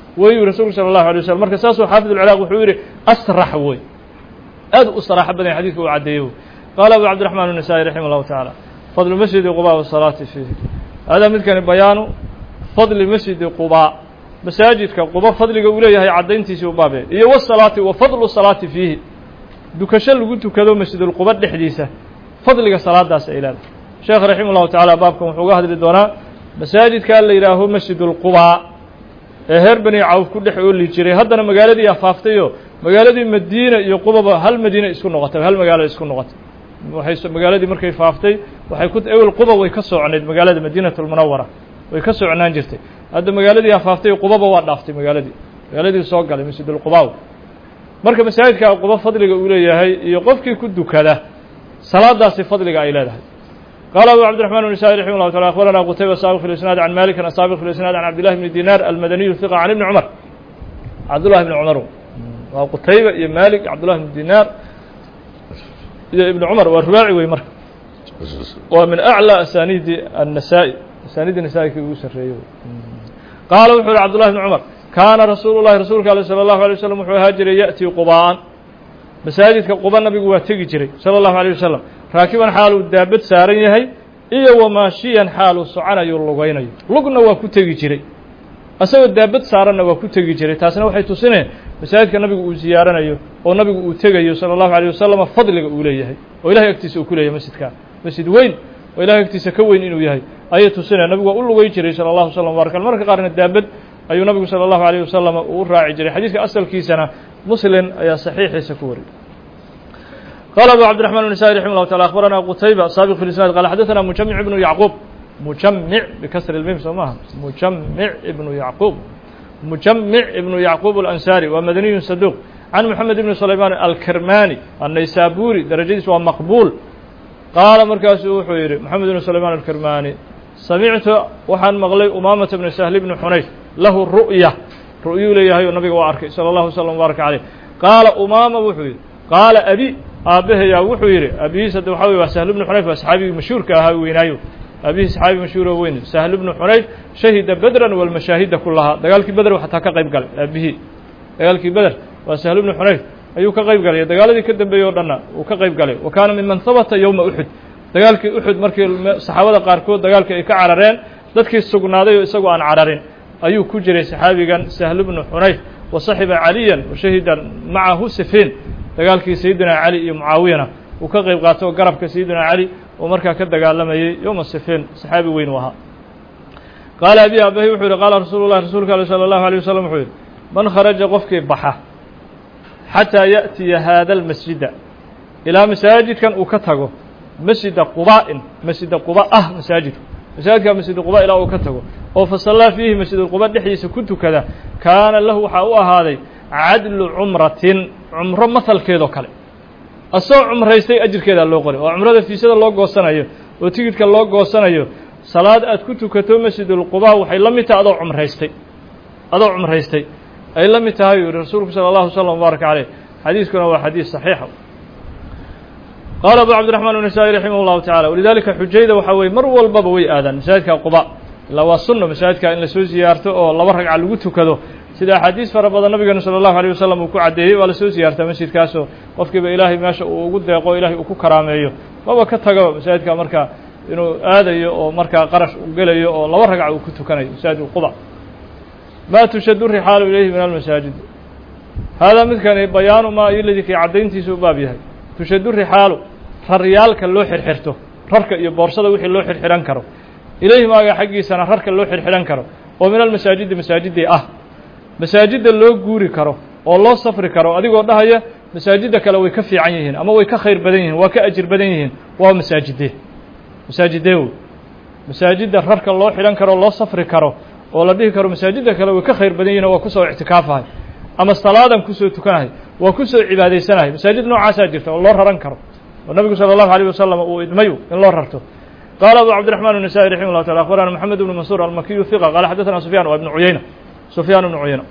weyuu rasuulku sala allahu alay waslm marka saasuu xaafid ulciraaq wuxuu yidhi asrax wey aad u saraaxo badan xadidka uu caddeeyey wey qaala abu cabdiraxmaan الnasa'i raximah اllahu tacaala fadlu masjidi quba wasalaati fiihi hada midkani bayaanu fadli masjidi quba masaajidka quba fadliga uu leeyahay caddayntiisii u baabee iyo wasalaati wa fadlu salaati fiihi dukasho lagu tukado masjidulquba dhexdiisa fadliga salaadaas ay leedahay sheekh raximah llahu tacaala baabkan wuxuu uga hadli doonaa masaajidkaa la yidhaaho masjidulqubaa ee reer bani cawf ku dhex ooli jiray haddana magaaladii afaaftayoo magaaladii madiina iyo qubaba hal madiina isku noqotay hal magaalo isku noqotay waxay magaaladii markay faaftay waxay ku ewel quba way ka socnayd magaalada madiinatulmunawara way ka socnaan jirtay hadda magaaladii afaaftay qubaba waa dhaaftay magaaladii magaaladii soo galay masjidulqubaaw marka masaajidka quba fadliga uu leeyahay iyo qofkii ku dukada salaadaasi fadliga ay leedahay قال أبو عبد الرحمن النسائي رحمه الله تعالى أخبرنا قتيبة سابق في الإسناد عن مالك السابق في الإسناد عن عبد الله بن دينار المدني الثقة عن ابن عمر عبد الله بن عمر وقتيبة يا مالك عبد الله بن دينار يا ابن عمر والرباعي ويمر ومن أعلى أسانيد النسائي أسانيد النسائي في يوسف قال وحول عبد الله بن عمر كان رسول الله رسولك صلى الله عليه وسلم وحول هاجر يأتي قباء masaajidka quba nabigu waa tegi jiray sala allahu alayh wasalam raakiban xaaluu daabad saaran yahay iyo wamaashiyan xaaluu soconayo lugaynayo lugna waa ku tegi jiray asagoo daabad saaranna waa ku tegi jiray taasna waxay tusineen masaajidka nabigu uu ziyaaranayo oo nabigu uu tegayo sala allahu alayh wasalam fadliga uu leeyahay oo ilahay agtiisa uu ku leeyahay masjidka masjid weyn oo ilahay agtiisa ka weyn inuu yahay ayay tusineen nabigu waa u lugay jiray sala allahu slam barak marka qaarna daabad ayuu nabigu salى الlahu عalيه wasalam uu raaci jiray xadiidka asalkiisana muslim ayaa saxiixiisa ku wariyay qala abu cabdiرaحman النسائي رحimه الله taعالى أخbarana qتayba saabiq في الإسناad qال xadaثna mujamiع ibnu yacquub mujamiع bkasr الmim soo maha mujamiع ibnu yacquub mujamiع ibnu yacquub الأnsari waa madaniyu saduq can moxamed ibni sulayman alkermani الnaysaburi darajadiis waa maqbul qaala markaasuu wuxuu yidhi moxamed ibn sulayman alkermani samictu waxaan maqlay umaamata bni sahl bni xunayf lahu ru'ya ru'yuu leeyahay oo nabiga waa arkay salى اllahu wslam baaraka caleyh qaala umaama wuxuu yidhi qaala abi aabbahayaa wuxuu yidhi abihiis hadda waxa wey waa sahl bnu xunayf waa saxaabigii mashhuurka ahaa weynaayo aabihii saxaabi mashhuur oo weyn sahl bnu xunayf shahida bedran walmashaahida kulahaa dagaalkii beder xataa ka qayb galay aabihii dagaalkii beder waa sahl bnu xunayf ayuu ka qayb galay dagaaladii ka dambeeyey o dhanna uu ka qayb galay wa kaana miman habata yowma uxud dagaalkii uxud markii saxaabada qaarkood dagaalkii ay ka carareen dadkii sugnaaday oo isagoo aan cararin ayuu ku jiray saxaabigan sahl bnu xunayf wa saxiba caliyan wa shahida macahu sifiin dagaalkii sayidina cali iyo mucaawiyana uu ka qayb qaato oo garabka sayidina cali oo markaa ka dagaalamayey yowma sifiin saxaabi weyn u ahaa qaala abi abahi wuxuu yihi qaala rasuulu llahi rasuulka ale salى اllahu alيه wasalam wuxuu yihi man kharaja qofkii baxa xataa yaأtiya haada اlmasjida ilaa masaajidkan uu ka tago masjida quba'in masjida quba ah masaajidku masaajidka masjida quba ilaa uu ka tago oo fasallaa fiihi masjidulquba dhexdiisa ku tukada kaana lahu waxaa u ahaaday cadlu cumratin cumro mahalkeedoo kale asagoo cumraystay ajirkeedaa loo qoray oo cumrada fiisada loo goosanayo oo tigidhka loo goosanayo salaad aad ku tukato masjidulquba waxay la mid tahay adoo cumraystay adoo cumraystay ay la mid tahay yuu yihi rasuulku salى اllahu slm wbaaraka caleyh xadiiskuna waa xadiis saxiixa qaala abu cabdiraxmaan النasaaئي raximah اllahu tacala walidalika xujayda waxaa weye mar walbaba way aadaan masaajidka quba ilaa waa sunno masaajidka in lasoo ziyaarto oo laba ragca lagu tukado sida axaadiis fara badan nabigeenu salى اllahu alيه wasalam uu ku caddeeyey waa lasoo ziyaartaa masjidkaasoo qofkiiba ilaahay meesha uu ugu deeqo ilahay uu ku karaameeyo maba ka tago masaajidka markaa inuu aadayo oo markaa qarash u gelayo oo laba ragca uu ku tukanayo masaajid quba ma tushadu rixaalu ilayhi min almasaajid haadaa midkani bayaanu maa iladii kii caddayntiisa u baab yahay tushadu rixaalu raryaalka loo xirxirto rarka iyo boorsada wixii loo xirxihan karo ilayhi maaga xaggiisana rarka loo xirxihan karo oo min almasaajidi masaajidii ah masaajidda loo guuri karo oo loo safri karo adigoo dhahaya masaajidda kale way ka fiican yihiin ama way ka khayr badan yihiin waa ka ajir badan yihiin waa masaajidee masaajidee wey masaajidda rarka loo xidhan karo loo safri karo oo la dhihi karo masaajidda kale way ka khayr badan yihin waa kusoo ictikaafahay ama salaadan kusoo tukanahay waa kusoo cibaadaysanahay masaajid noocaasaa jirta oo loo raran karo oo nabigu salى الlahu عalيه wasalam uu idmayu in loo rarto qaala abu cabdiرaحman النasائي raximه الlah taعala akhbarana mxamed ibn mansuur almakiyu ثiqa qala xadaثna sufyan waa ibn cuyayna sufyaan ibnu cuyayna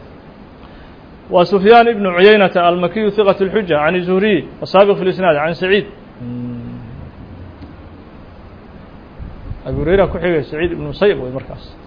wa sufyaan ibnu cuyaynata almakiyu ثiqaة الxuja can zuhriy asaabiq fi اlisnaad can saciid abu hurayra ku xigay saciid ibn musayb wey markaas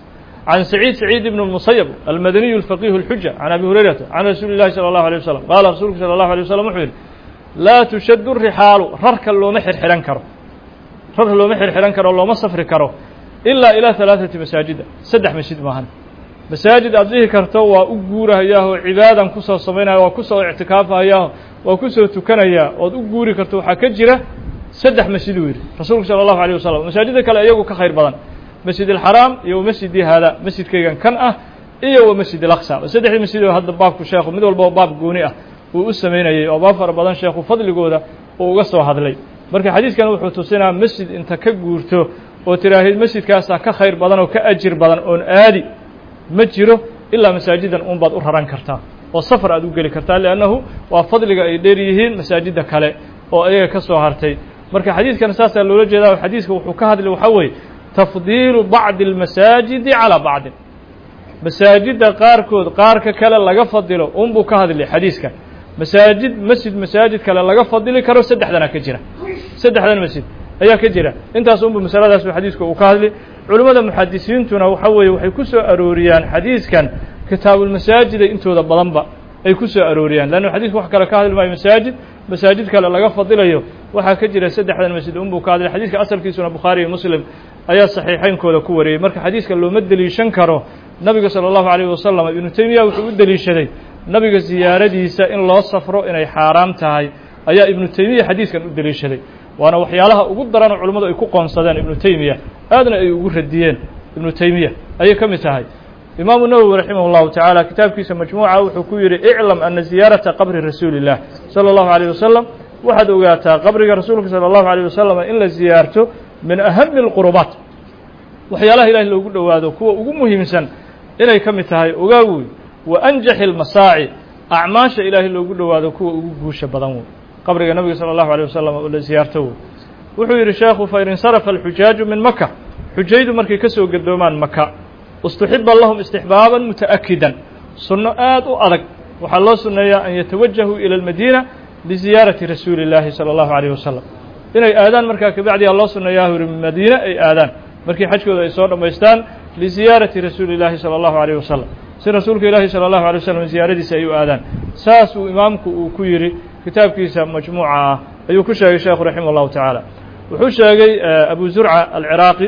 can saciid saciid ibn musayab almadaniyu alfaqihu اlxuja can abi hurayrata can rasuuli llahi salى اllahu alيه wasalam qaala rasuulku salى اllahu alيه wasalam wuxuu yidhi laa tushadu rixaalu rarka looma xirxihan karo rarka looma xirxihan karo looma safri karo ilaa ilaa halaaثati masaajida saddex masjid maahan masaajid aad dhihi karto waa u guurahayaah oo cibaadan kusoo samaynaya waa kusoo ictikaafahayaah waa kusoo tukanayaa ood u guuri karto waxaa ka jira saddex masjid uu yidhi rasuulku salى اllahu alيه wasalam masaajida kale iyagu ka khayr badan masjid alxaraam iyo wa masjidii haada masjidkaygan kan ah iyo wa masjid alaqsa saddexdii masjid oo hadda baabku sheekhu mid walba baab gooni ah uu u samaynayay oo baab fara badan sheekhu fadligooda uu uga soo hadlay marka xadiidkan wuxuu tusinaa masjid inta ka guurto oo tiraahid masjidkaasaa ka khayr badan oo ka ajir badan oon aadi ma jiro ilaa masaajidan un baad u raran kartaa oo safar aad u geli kartaa liannahu waa fadliga ay dheer yihiin masaajidda kale oo ayaga ka soo hartay marka xadiidkan saasaa loola jeedaa xadiiska wuxuu ka hadlay waxaa weeye tafdiilu bacdi almasaajidi calaa bacdin masaajidda qaarkood qaarka kale laga fadilo unbuu ka hadlay xadiiska masaajid masjid masaajid kale laga fadili karo saddexdana ka jira saddexdan masjid ayaa ka jira intaas unbu masaladaas xadiiska uu ka hadlay culimmada muxadisiintuna waxa weeye waxay ku soo arooriyaan xadiiskan kitaabulmasaajida intooda badanba ay ku soo arooriyaan leanna xadiisku wax kale ka hadli maayo masaajid masaajid kale laga fadilayo waxaa ka jira saddexdan masjid unbuu ka hadlay xadiiska asalkiisuna bukhaari iyo muslim ayaa saxiixaynkooda ku wariyey marka xadiiska looma deliishan karo nabiga salى اllahu عalيyه wasalam ibnu teymiya wuxuu u deliishaday nabiga ziyaaradiisa in loo safro inay xaaraam tahay ayaa ibnu teymiya xadiiskan u deliishaday waana waxyaalaha ugu daranoo culimmadu ay ku qoonsadeen ibnu teymiya aadna ay ugu radiyeen ibnu teymiya ayay ka mid tahay imaamu nawowi raximah اllahu tacaala kitaabkiisa majmuuca wuxuu ku yidhi iclam ana ziyaarata qabri rasuuli اllah salى اllahu عalيه wasalam waxaad ogaataa qabriga rasuulka salى اllahu عalيه wasalam in la ziyaarto min ahami اlqurubaat waxyaalaha ilahi loogu dhowaado kuwa ugu muhiimsan inay ka mid tahay ogaa wey wa anjaxi اlmasaaci acmaasha ilaahay loogu dhowaado kuwa ugu guusha badan wey qabriga nabiga salى اllahu alيه wasalam oo la ziyaarto wey wuxuu yidhi sheekhu fain insarafa alxujaaju min maka xujaydu markay ka soo gadoomaan maka istuxiba lahum istixbaaban muta'akidan sunno aad u adag waxaa loo sunneeyaa an yatawajahuu ila اlmadiina liziyaarati rasuuli اllaahi salى اllahu عalيه wasalam inay aadaan markaa kabacdiyaa loo sunneeyaa yuri madiine ay aadaan markii xajkooda ay soo dhammaystaan liziyaarati rasuuli اllaahi salى اllahu عalيه wasalam si rasuulka ilaahi salى اllahu alيه wasalam ziyaaradiisa ay u aadaan saas uu imaamku uu ku yidhi kitaabkiisa majmuuca ah ayuu ku sheegay sheekhu raximah اllahu tacaala wuxuu sheegay abu zurca alciraaqi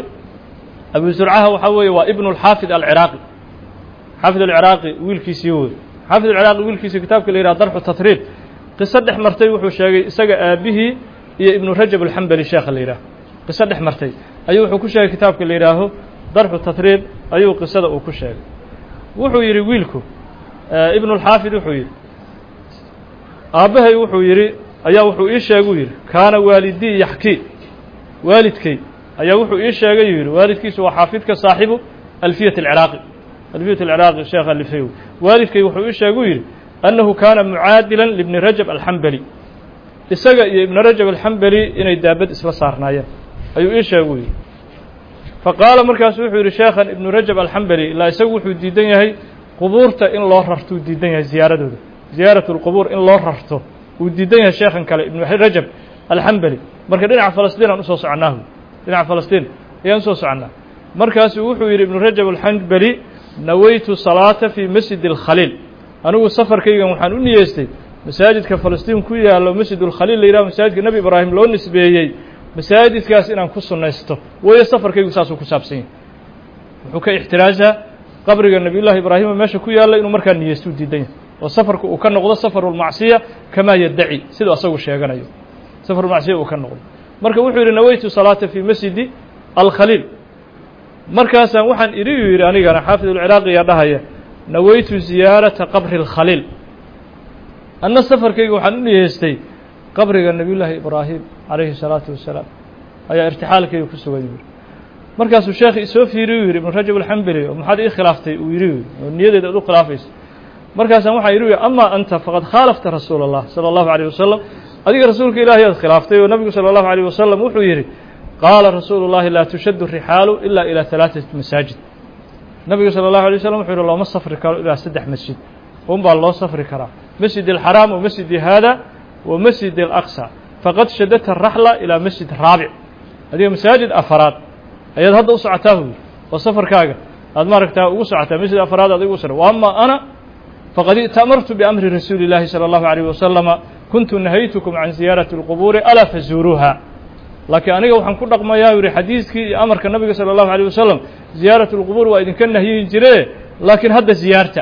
abu zurcaha waxaa weeye waa ibnu اlxaafid alciraaqi xaafid alciraaqi wiilkiisii wey xaafid alciraaqi wiilkiisii kitaabka la yidhaha darxu tatriib qiso dhex martay wuxuu sheegay isaga aabihii iyo ibnu rajab alxambali sheekha la yidhaah qiso dhex martay ayuu wuxuu ku sheegay kitaabka la yidhaaho darxu tatriib ayuu qisada uu ku sheegay wuxuu yidhi wiilku ibnu اlxaafid wuxuu yidhi aabbahay wuxuu yidhi ayaa wuxuu ii sheeguu yidhi kaana waalidii yaxkii waalidkay ayaa wuxuu ii sheegay yuu yidhi waalidkiisu waa xaafidka saaxibu alfiyat alciraaqi alfiyat alciraaqi sheekh alifew waalidkay wuxuu ii sheeguu yidhi annahu kaana mucaadilan libni rajab alxambali isaga iyo ibni rajab alxambali inay daabad isla saarnaayeen ayuu ii sheeguu yidhi faqaala markaasu wuxuu yidhi sheekhan ibnu rajab alxambali ilaa isagu wuxuu diidan yahay qubuurta in loo rarto uu diidan yahay ziyaaradooda ziyaarat اlqubuur in loo rarto uu diidan yahay sheekhan kale ibnu rajab alxambali marka dhinaca falastiin aan usoo soconaahu dhinaca falastiin ayaan usoo soconnaa markaasuu wuxuu yidhi ibnu rajab alxambali nawaytu salaata fii masjid اlkhaliil anigu safarkaygan waxaan u niyeystay masaajidka falastiin ku yaallo masjid اlkhaliil la yidhaho masaajidka nebi ibraahim loo nisbeeyey masaajidkaas inaan ku sunnaysto weeye safarkaygu saasuu ku saabsan yahay wuxuu ka ixtiraasaa qabriga nebiy llahi ibraahima meesha ku yaalla inuu markaa niyeysto u diidan yahay oo safarku uu ka noqdo safarulmacsiya kamaa yaddaci siduu asagu sheeganayo safarulmacsiya uu ka noqdo marka wuxuu yidhi nawaytu salaata fii masjidi alkhaliil markaasaan waxaan idhi uu yidhi anigana xaafid ulciraaqiyaa dhahaya nawaytu ziyaarata qabri اlkhaliil anna safarkayga waxaan u niyeystay qabriga nebiy llaahi ibraahim calayhi الsalaatu wasalaam ayaa irtixaalkayga ku sugay yidhi markaasuu sheekhi isoo fiiriy u yidhi ibnu rajab alxambali oo maxaad ii khilaaftay uu yidhi oo niyadeeda ad u khilaafaysa markaasaan waxaan yidhi ama anta faqad khaalafta rasuula اllah salى اllahu عalيه wasalam adiga rasuulka ilaahay aad khilaaftay oo nabigu salى اllahu عalيه wasalam wuxuu yidhi qaala rasuulu اllahi laa tushadu rixaalu ila ilى ثalaaثati masaajid nabigu salى اllahu alay wasalam wuxuu yidhi looma safri karo ilaa saddex masjid un baa loo safri karaa masjid اlxaraam wa masjidi hada wa masjid اlaqsa faqad shadadta raxla ilaa masjid raabic adiga masaajid afaraad ayaad hadda u socotaa huy oo safarkaaga aad maaragtaa ugu socotaa masjid afraad aad ugu socota wa ama ana faqad i'tamartu biamri rasuuli اllahi salى اllahu عalيه wasalama kuntu nahaytukum can ziyaarati اlqubuuri alaa fazuuruuha laakiin aniga waxaan ku dhaqmayaa u yihi xadiiskii iyo amarka nabiga salى اllahu عalيه wasalam ziyaarat اlqubuur waa idinka nahyin jire laakiin hadda ziyaarta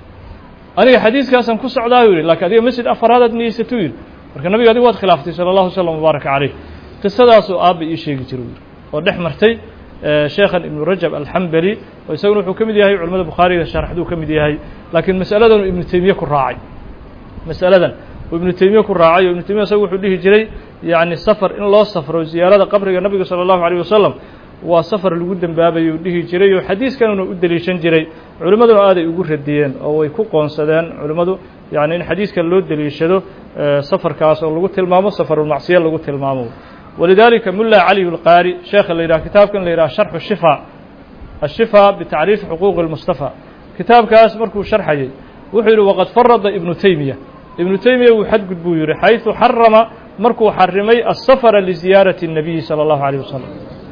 aniga xadiiskaasaan ku socdaa u yihi lakiin adiga masjid afaraadaad niyeysatuu yidhi marka nabiga adigu waad khilaaftay salى اllahu slm wbaaraka calayh qisadaasoo aabba ii sheegi jira u yidhi oo dhex martay sheekhan ibnu rajab alxambali oo isaguna wuxuu ka mid yahay culamada bukhaariga sharxduu ka mid yahay laakiin mas'aladan uu ibnu teymiye ku raacay mas'aladan uu ibnu teymiye ku raacay oo ibnu teymiya isagu wuxuu dhihi jiray yacni safar in loo safro ziyaarada qabriga nabiga salى اllahu عalيه wasalam waa safar lagu dembaabayuu dhihi jiray oo xadiiskanuna u deliishan jiray culimmaduna aaday ugu radiyeen oo way ku qoonsadeen culimmadu yani in xadiiskan loo deliishado safarkaas oo lagu tilmaamo safarulmacsiya lagu tilmaamo walidalika mulla cali اlqaari sheekha la yidhaha kitaabkan la yidhaha sharxu shifa ashifa bitacriifi xuquuqi اlmustafa kitaabkaas markuu sharxayay wuxuu yidhi waqad farada ibnu teymiya ibnu teymiya wuu xadgud buu yihi xayثu xarama markuu xarimay asafara liziyaarati الnabiyi salى اllahu عalيه wasalam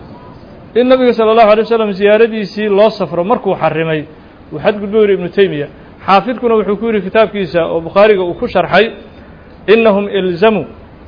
in nabiga salى اllahu alay wasalam ziyaaradiisii loo safro markuu xarimay wuu xadgud buu yihi ibnu teymiya xaafidkuna wuxuu ku yidhi kitaabkiisa oo bukhaariga uu ku sharxay inahum ilzamuu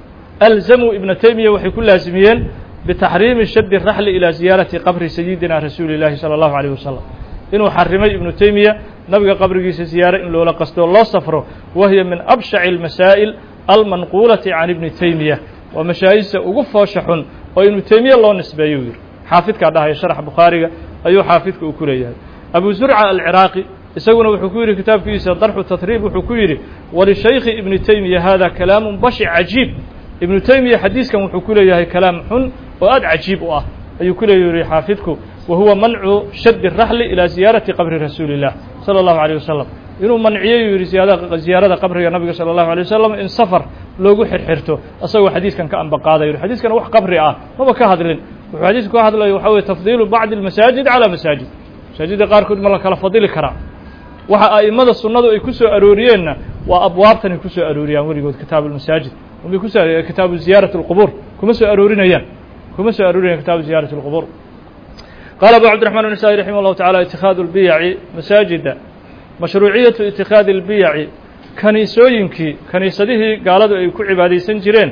alzamuu ibna teymiya waxay ku laasimiyeen bitaxriimi shadi raxli ilaa ziyaarati qabri sayidina rasuuli اllahi salى اllahu عalيه wasalam inuu xarimay ibnu teymiya nabiga qabrigiisa ziyaare in loola qasto loo safro wahiya min abshaci اlmasaa'il almanquulati can ibni teymiya waa mashaa'ista ugu foosha xun oo ibnu teymiya loo nisbeeyo u yidhi xaafidkaa dhahaya sharxa bukhaariga ayuu xaafidka uu ku leeyahay abu zurca alciraaqi isaguna wuxuu ku yidhi kitaabkiisa darxu tatriib wuxuu ku yidhi walishaykhi ibni teymiya hada kalaamu bashi cajiib ibnu teymiya xadiiskan wuxuu ku leeyahay kalaam xun oo aad cajiib u ah ayuu ku leeyahi xaafidku wa huwa mancu shadi raxli ilaa ziyaarati qabri rasuuli illah salى اllahu عalيه wasalam inuu manciyey uu yidhi ziyaarada qabriga nabiga salى اllahu alيه wasalam in safar loogu xirxirto asagoo xadiiskan ka ambaqaadayo xadiiskan wax qabri ah maba ka hadlin wuxuu xadiisku ka hadlayo waxa weye tafdiilu bacdi اlmasaajid calى masaajid masaajidda qaarkood ma la kala fadili karaa waxa a'immada sunnadu ay ku soo arooriyeenna waa abwaabtanay ku soo arooriyaan weligood kitaabu lmasaajid umay ku soo kitaabu ziyaarati اlqubuur kuma soo aroorinayaan kuma soo aroorinayan kitaabu ziyaarati اlqubuur qaala abu cabdiraxman النasaaئي raximah اllahu tacala itikaadu اlbiyaci masaajida mashruuciyatu itikaadi اlbiyaci kaniisooyinkii kaniisadihii gaaladu ay ku cibaadaysan jireen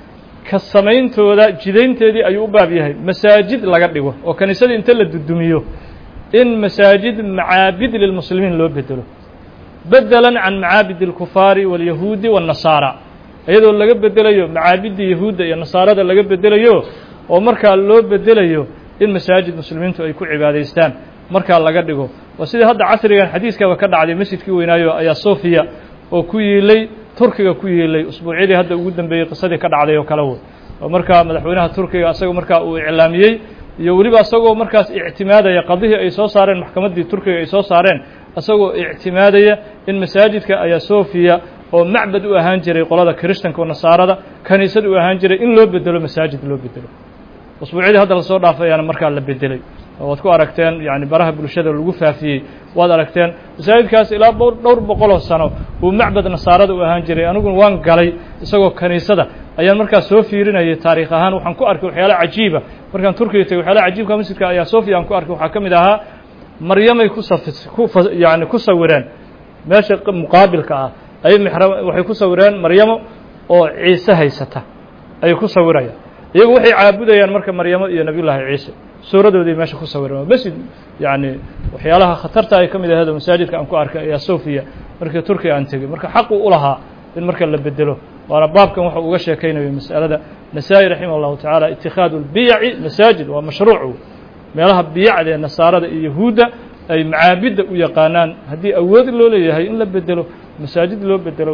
ka samayntooda jidaynteedii ayuu u baab yahay masaajid laga dhigo oo kaniisadii inta la dudumiyo in masaajid macaabid lilmuslimiin loo bedelo bedelan can macaabid اlkufaari wاlyahuudi wالnasaara iyadoo laga bedelayo macaabidda yahuudda iyo nasaarada laga bedelayo oo markaa loo bedelayo in masaajid muslimiintu ay ku cibaadaystaan markaa laga dhigo waa sidii hadda casrigan xadiiskaba ka dhacday masjidkii weynaayo ayaa sofiya oo ku yiilay turkiga ku yiilay usbuucyadii hadda ugu dambeeyey qisadii ka dhacday oo kale wey oo markaa madaxweynaha turkiga asaga markaa uu iclaamiyey iyo weliba isagoo markaas ictimaadaya qadihii ay soo saareen maxkamaddii turkiga ay soo saareen isagoo ictimaadaya in masaajidka ayaa sofiya oo macbad u ahaan jiray qolada kiristanka oo nasaarada kaniisad u ahaan jiray in loo bedelo masaajid loo bedelo usbuucyadii hadda lasoo dhaafayaana markaa la bedelay waad ku aragteen yani baraha bulshada lagu faafiyey waad aragteen masaajidkaas ilaa dhowr boqoloo sano uu macbad nasaarada u ahaan jiray aniguna waan galay isagoo kaniisada ayaan markaa soo fiirinayay taariikh ahaan waxaan ku arkay waxyaala cajiiba markaan turkiga tegey waxyaalaha cajiibka masjidka ayaa sofia aan ku arkay waxaa ka mid ahaa maryamay ku safi ku yani ku sawireen meesha muqaabilka ah ayay mixra waxay ku sawireen maryamo oo ciise haysata ayay ku sawirayaan iyagu waxay caabudayaan marka maryamo iyo nebiyullaahi ciise suuradoodii meesha ku sawireen masjid yani waxyaalaha khatarta ay ka mid aheed oo masaajidka aan ku arkay ayaa sofiya markii turkiya aan tegey marka xaqu u lahaa in marka la bedelo waana baabkan waxa uga sheekaynayo mas'alada nasaa-i raximah اllahu tacaala itikaadu اlbiyaci masaajid waa mashruuc meelaha biyacda ee nasaarada iyo yahuudda ay macaabidda u yaqaanaan haddii awood loo leeyahay in la bedelo masaajid loo bedelo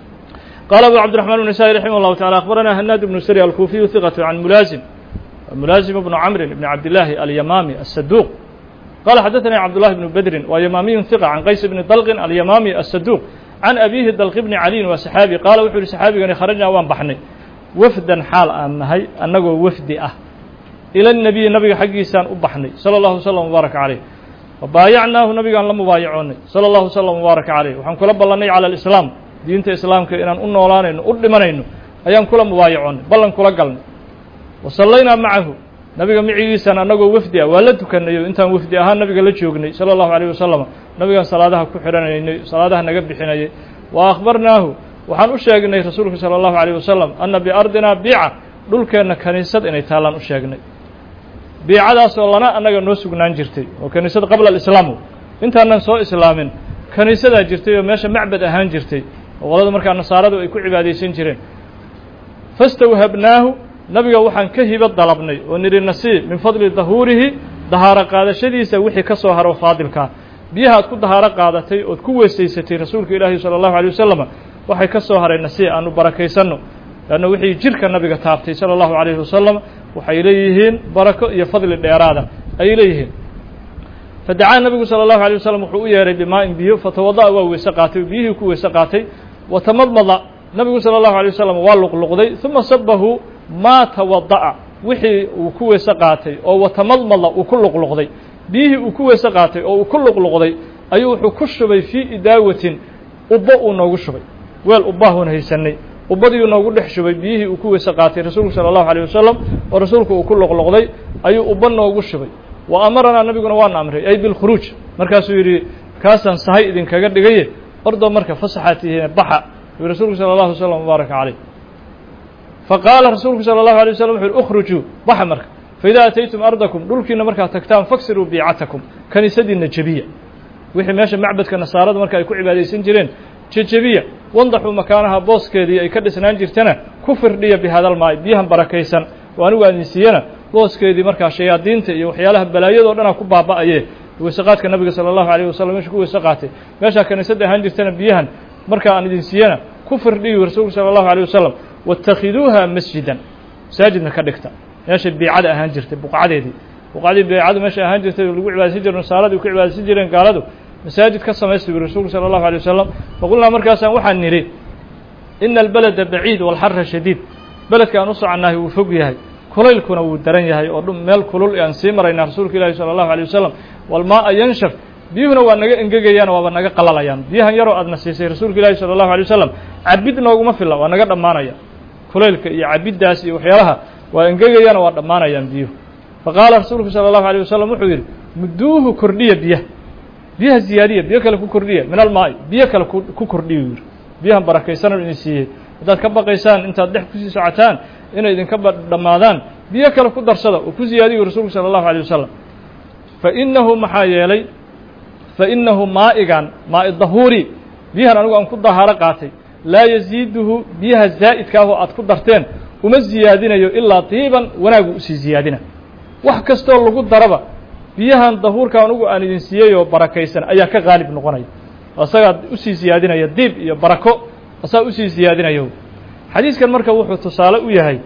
qala abu cabdiرaحman النasائي raximah الlahu taعala akhbarana hanaad ibnu sri alkuufiyu hiqaة can mulaasim mulaasim bnu camrin ibn cabdillaahi alyamaami aلsaduq qala xadaثani cabdullahi bnu bedrin waa yamaamiyu hiqa can qays bni dalqin alyamaami aلsaduq can abihi dalqi bni caliyin waa saxaabi qaala wuxuu yihi saxaabigani kharajnaa waan baxnay wafdan xaal aan nahay annagoo wafdi ah ila الnabiyi nabiga xaggiisaan u baxnay salى اllahu slm wbaaraka caleyh wabaayacnaahu nabigaan la mubaayacoonay salى اllahu slm wbaaraka caleyh waxaan kula ballannay calى اlislaam diinta islaamka inaan u noolaanayno u dhimanayno ayaan kula mubaayacoonay ballan kula galnay wa sallaynaa macahu nabiga micigiisana annagoo wafdi ah waa la tukanayo intaan wafdi ahaan nabiga la joognay sala allahu alayh wasalam nabigaan salaadaha ku xidhanaynay salaadaha naga bixinayay wa akhbarnaahu waxaan u sheegnay rasuulka sala allahu alayh wasalam anna biardinaa biica dhulkeenna kaniisad inay taallaan u sheegnay biicadaasoo lana annaga noo sugnaan jirtay oo kaniisad qabla alislaamu intaanan soo islaamin kaniisadaa jirtay oo meesha macbad ahaan jirtay oo qolada markaa nasaaradu ay ku cibaadaysan jireen fastawhabnaahu nabiga waxaan ka hibo dalabnay oo nidhi nasiib min fadli dahuurihi dahaaro qaadashadiisa wixii ka soo haro faadilkaa biyaha aad ku dahaaro qaadatay ood ku weysaysatay rasuulka ilaahi sala allahu alay wasalam waxay ka soo haray nasiib aanu barakaysanno leanna wixii jirka nabiga taabtay sala allahu alayhi wasalam waxay leeyihiin barako iyo fadli dheeraada ayay leeyihiin fadacaa nabigu sala allahu alay wasalam wuxuu u yeehay bimaa-in biyo fatawada'a waa weyse qaatay biyihii ku weyse qaatay watamadmada nabigu sala allahu alay wasalam waa luqluqday uma sabahu maa tawada'a wixii uu ku weyse qaatay oo watamadmada uu ku luqluqday biyihii uu ku weyse qaatay oo uu ku luqluqday ayuu wuxuu ku shubay fii idaawatin ubbo uu noogu shubay weel ubbahuun haysanay ubbadiiuu noogu dhex shubay biyihii uu ku weyse qaatay rasuulku sala allahu alيyh wasalam oo rasuulku uu ku loqloqday ayuu ubba noogu shubay wa amaranaa nabiguna waana amray ay bilkhuruuj markaasuu yidhi kaasaan sahay idinkaga dhigaye ordoo marka fasaxaa tihiine baxa yuu rasuulku sala allahu wasalam mubaaraka caleyh faqaala rasuulku sala allahu alay wasalam wuxu yhi ukhrujuu baxa marka faidaa ataytum ardakum dhulkiina markaad tagtaan faksiruu biicatakum kaniisadiinna jebiya wixii meesha macbadka nasaarada marka ay ku cibaadaysan jireen jejebiya wandaxuu makaanaha booskeedii ay ka dhisnaan jirtana ku firdhiya bihadalmaay biyahan barakaysan oo anigu aan idin siiyana booskeedii markaa shayaadiinta iyo waxyaalaha balaayadoo dhanaa ku baaba'aye weysaqaadka nabiga sala allahu alayh wasalam meesha ku weyse qaatay meeshaa kaniisadda ahaan jirtana biyahan markaa aan idin siiyana ku firdhiyu rasuulku sala allahu alيh wasalam waاtakhiduuha masjidan masaajidna ka dhigta meeshay biicada ahaan jirtay buqcadeedii buqcadii beecadu meesha ahaan jirtay lagu cibaadaysan jire nasaaradii ku cibaadaysan jireen gaaladu masaajid ka samaysta buri rasuulku sala allahu alay wasalam faqulnaa markaasaan waxaan nidhi ina albeleda baciid walxara shadiid beledka aan u soconnahay wuu fog yahay kulaylkuna wuu daran yahay oo dhum meel kulul aan sii maraynaa rasuulka ilaahi sala allahu alay wasalam walmaaa yanshaf biyuhuna waa naga engegayaan waaba naga qalalayaan biyahan yaroo aadna siisay rasuulka ilaahi sala allahu alay wasalam cabid nooguma filla waa naga dhammaanaya kulaylka iyo cabiddaas iyo waxyaalaha waa engegayaan waa dhammaanayaan biyuhu faqaala rasuulku sala allahu alay wasalam wuxuu yidhi mudduuhu kordhiya biyaha biyaha ziyaadiya biyo kale ku kordhiya min almaai biyo kale ku kordhiya yidhi biyahan barakaysanan idin siiyey haddaad ka baqaysaan intaad dhex kusii socotaan inay idinka dhammaadaan biyo kale ku darsada oo ku ziyaadiyu rasuulku sala allahu alay wasalam fa innahu maxaa yeelay fa innahu maa'igan maa'i dahuuri biyahan anigu aan ku dahaaro qaatay laa yasiiduhu biyaha zaa'idka ah oo aad ku darteen uma ziyaadinayo ilaa diiban wanaagu usii ziyaadina wax kastoo lagu daraba biyahan dahuurka anugu aan idin siiyey oo barakaysan ayaa ka qaalib noqonaya asagaa usii ziyaadinaya diib iyo barako asaa usii ziyaadinayo xadiiskan marka wuxuu tusaale u yahay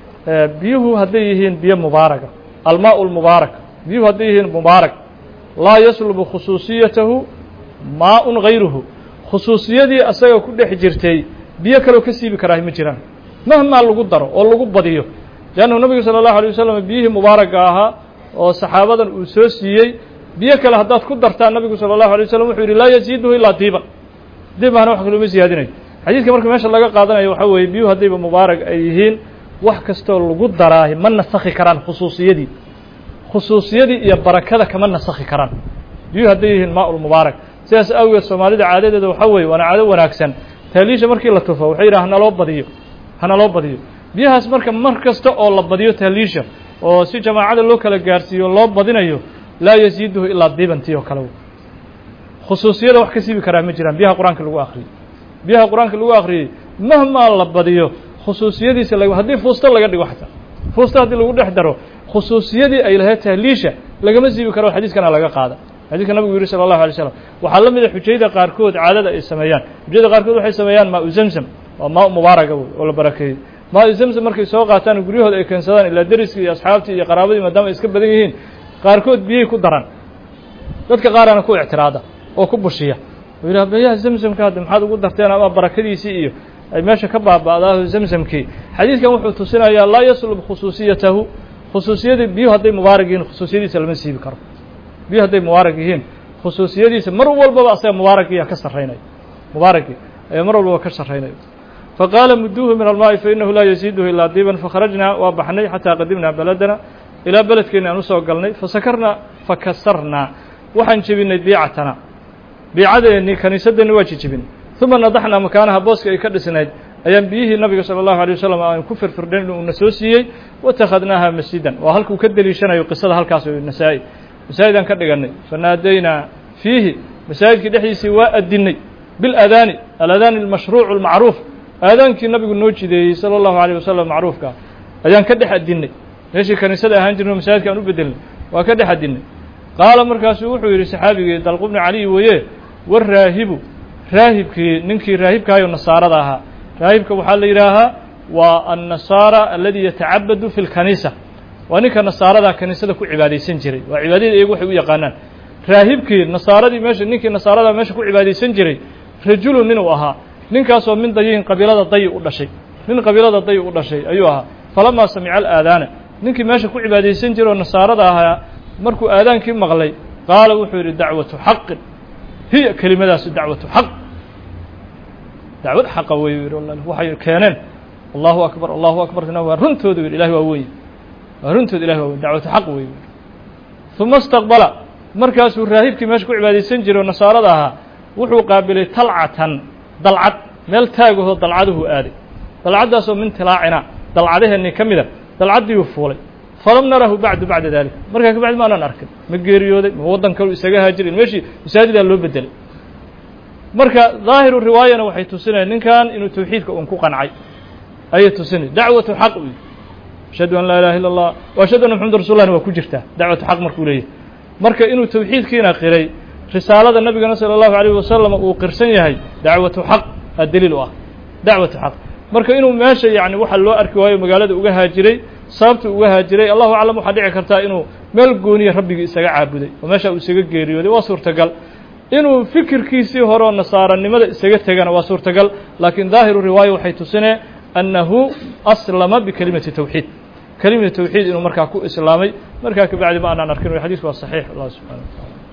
biyuhu hadday yihiin biyo mubaaraga almaau lmubaarak biyuhu hadday yihiin mubaarak laa yaslubu khusuusiyatahu maa-un gayruhu khusuusiyadii asaga ku dhex jirtay biyo kaleo ka siibi karaahi ma jiraan mahmaa lagu daro oo lagu badiyo leannahu nabigu sala allahu alay wasalam biyihii mubaaraga ahaa oo saxaabadan uu soo siiyey biyo kale haddaad ku dartaan nabigu sala allahu alay wasalam wuxuu yidhi laa yaziiduhu ilaa diiban diibahana wax kaloma siyaadinayo xadiidka marka meesha laga qaadanayo waxaa weeye biyuhu haddayba mubaarag ay yihiin wax kastoo lagu daraahi ma nasakhi karaan khusuusiyadii khusuusiyadii iyo barakada kama nasakhi karaan biyuhu hadday yihiin maa-ulmubaarak sidaas awgeed soomaalida caadadeeda waxaa weeye waana caado wanaagsan tahliisha markii la tufo waxay yidhaha hanaloo badiyo hanaloo badiyo biyahaas marka mar kasta oo la badiyo tahliisha oo si jamaacada loo kala gaarsiiyo loo badinayo laa yasiiduhu ilaa diibantii oo kale khusuusiyada wax ka siibi karaa ma jiraan biyaha qur-aanka lagu akhriyey biyaha qur-aanka lagu akhriyey mahmaa la badiyo khusuusiyadiisa la haddii fuusto laga dhigo xataa fuusto haddii lagu dhex daro khusuusiyadii ay lahayd tahliisha lagama siibi karo xadiiskana laga qaada xadiiska nabigu yihi sala allahu alay slam waxaa la mida xujayda qaarkood caadada ay sameeyaan xujayda qaarkood waxay sameeyaan maa-u zamzam waa maa mubaaraga wey oo la barakeeyey maa-u zamzam markay soo qaataan guryahooda ay keensadaan ilaa deriskii iyo asxaabtii iyo qaraabadii maadaama ay iska badan yihiin qaarkood biyay ku daran dadka qaarana ku ictiraada oo ku bushiya oo yidhaha biyaha zamzamka hadda maxaad ugu darteen ama barakadiisii iyo ay meesha ka baaba'daaho zamzamkii xadiidkan wuxuu tusinayaa laa yaslub khusuusiyatahu khusuusiyadii biyuhu hadday mubaarak yihiin khusuusiyadiisa lama siibi karo biyuhu hadday mubaarak yihiin khusuusiyadiisa mar walbaba asaga mubaarakiyaa ka sarraynaya mubaarakii ayaa mar walbaba ka sarraynaya faqaala muduuhu min almaa'i fainahu laa yasiiduhu ilaa diiban fakharajnaa waa baxnay xataa qadimnaa beledana ilaa beledkeeni aan usoo galnay fasakarnaa fakasarnaa waxaan jebinay biicatana biicadeennii kaniisadeenni waa jejebinay uma nadaxnaa makaanaha booska ay ka dhisnayd ayaan biyihii nabiga salى الlahu عalيه wasalam aan ku firfirdhayn uuna soo siiyey watakhadnaaha masjidan waa halkuu ka deliishanayo qisada halkaas nasaa-i masaajidaan ka dhiganay fanaadaynaa fiihi masaajidkii dhexdiisii waa adinay biاladaani aladaani اlmashruuc اlmacruuf aadaankii nabigu noo jideeyey salى الlahu عalيه wasalam macruufka ayaan ka dhex adinay meeshii kaniisada ahaan jirno masaajidka aan u bedelnay waa ka dhex adinay qaala markaasuu wuxuu yidhi saxaabigii dalqu bni caliy weeye waraahibu raahibkii ninkii raahibkaayo nasaarada ahaa raahibka waxaa la yidhaahaa waa annasaara aladi yatacabadu fi lkaniisa waa ninka nasaarada kaniisada ku cibaadaysan jiray waa cibaadada iyagu waxay u yaqaanaan raahibkii nasaaradii meesha ninkii nasaarada meesha ku cibaadaysan jiray rajulun ninuu ahaa ninkaasoo min dayihin qabiilada dayi u dhashay nin qabiilada dayi u dhashay ayuu ahaa falamaa samica alaadaana ninkii meesha ku cibaadaysan jiray oo nasaarada ahaa markuu aadaankii maqlay qaala wuxuu yidhi dacwatu xaqin hiya kelimadaasi dacwatu xaq dacwad xaqa wey yidhi waxay keeneen allahu akbar allahu akbar waa runtooda yidhi ilahi waa weye waa runtooda ilahi waa weye dacwatu xaq wey uma istaqbala markaasuu raahibkii meesha ku cibaadaysan jiray oo nasaarada ahaa wuxuu qaabilay talcatan dalcad meel taagahoo dalcaduhu aaday dalcaddaasoo min tilaacina dalcadaheenii ka mida dalcaddiiuu fuulay falam narahu bacdu bacda dalik markaa ka bacdi ma anaan arkin ma geeriyooday ma waddan kalu isaga haajirin meeshii masaajidaa loo bedelay marka daahiru riwaayana waxay tusinaya ninkan inuu tawxiidka un ku qancay ayay tusinay dacwatu xaq u ashhadu an laa ilaha illa allah wa ashhadu anna maxamadu rasul llahna waa ku jirtaa dacwatu xaq markuu leeyahy marka inuu tawxiidkiina qiray risaalada nabigana salى اllahu alayh wasalam uu qirsan yahay dacwatu xaq aa daliil u ah dacwatu xaq marka inuu meesha yani waxa loo arki waayo magaalada uga haajiray sababta uga haajiray allahu aclam waxaa dhici kartaa inuu meel gooniya rabbigii isaga caabuday oo meesha uu isaga geeriyooday waa suurtagal inuu fikirkiisii hore oo nasaaranimada isaga tegana waa suurtagal laakiin daahiru riwaaya waxay tusinee annahu aslama bikelimati tawxiid kelimati tawxiid inuu markaa ku islaamay markaa kabacdi ma aanaan arkin xadiisku waa saxiix allah subxana wa taala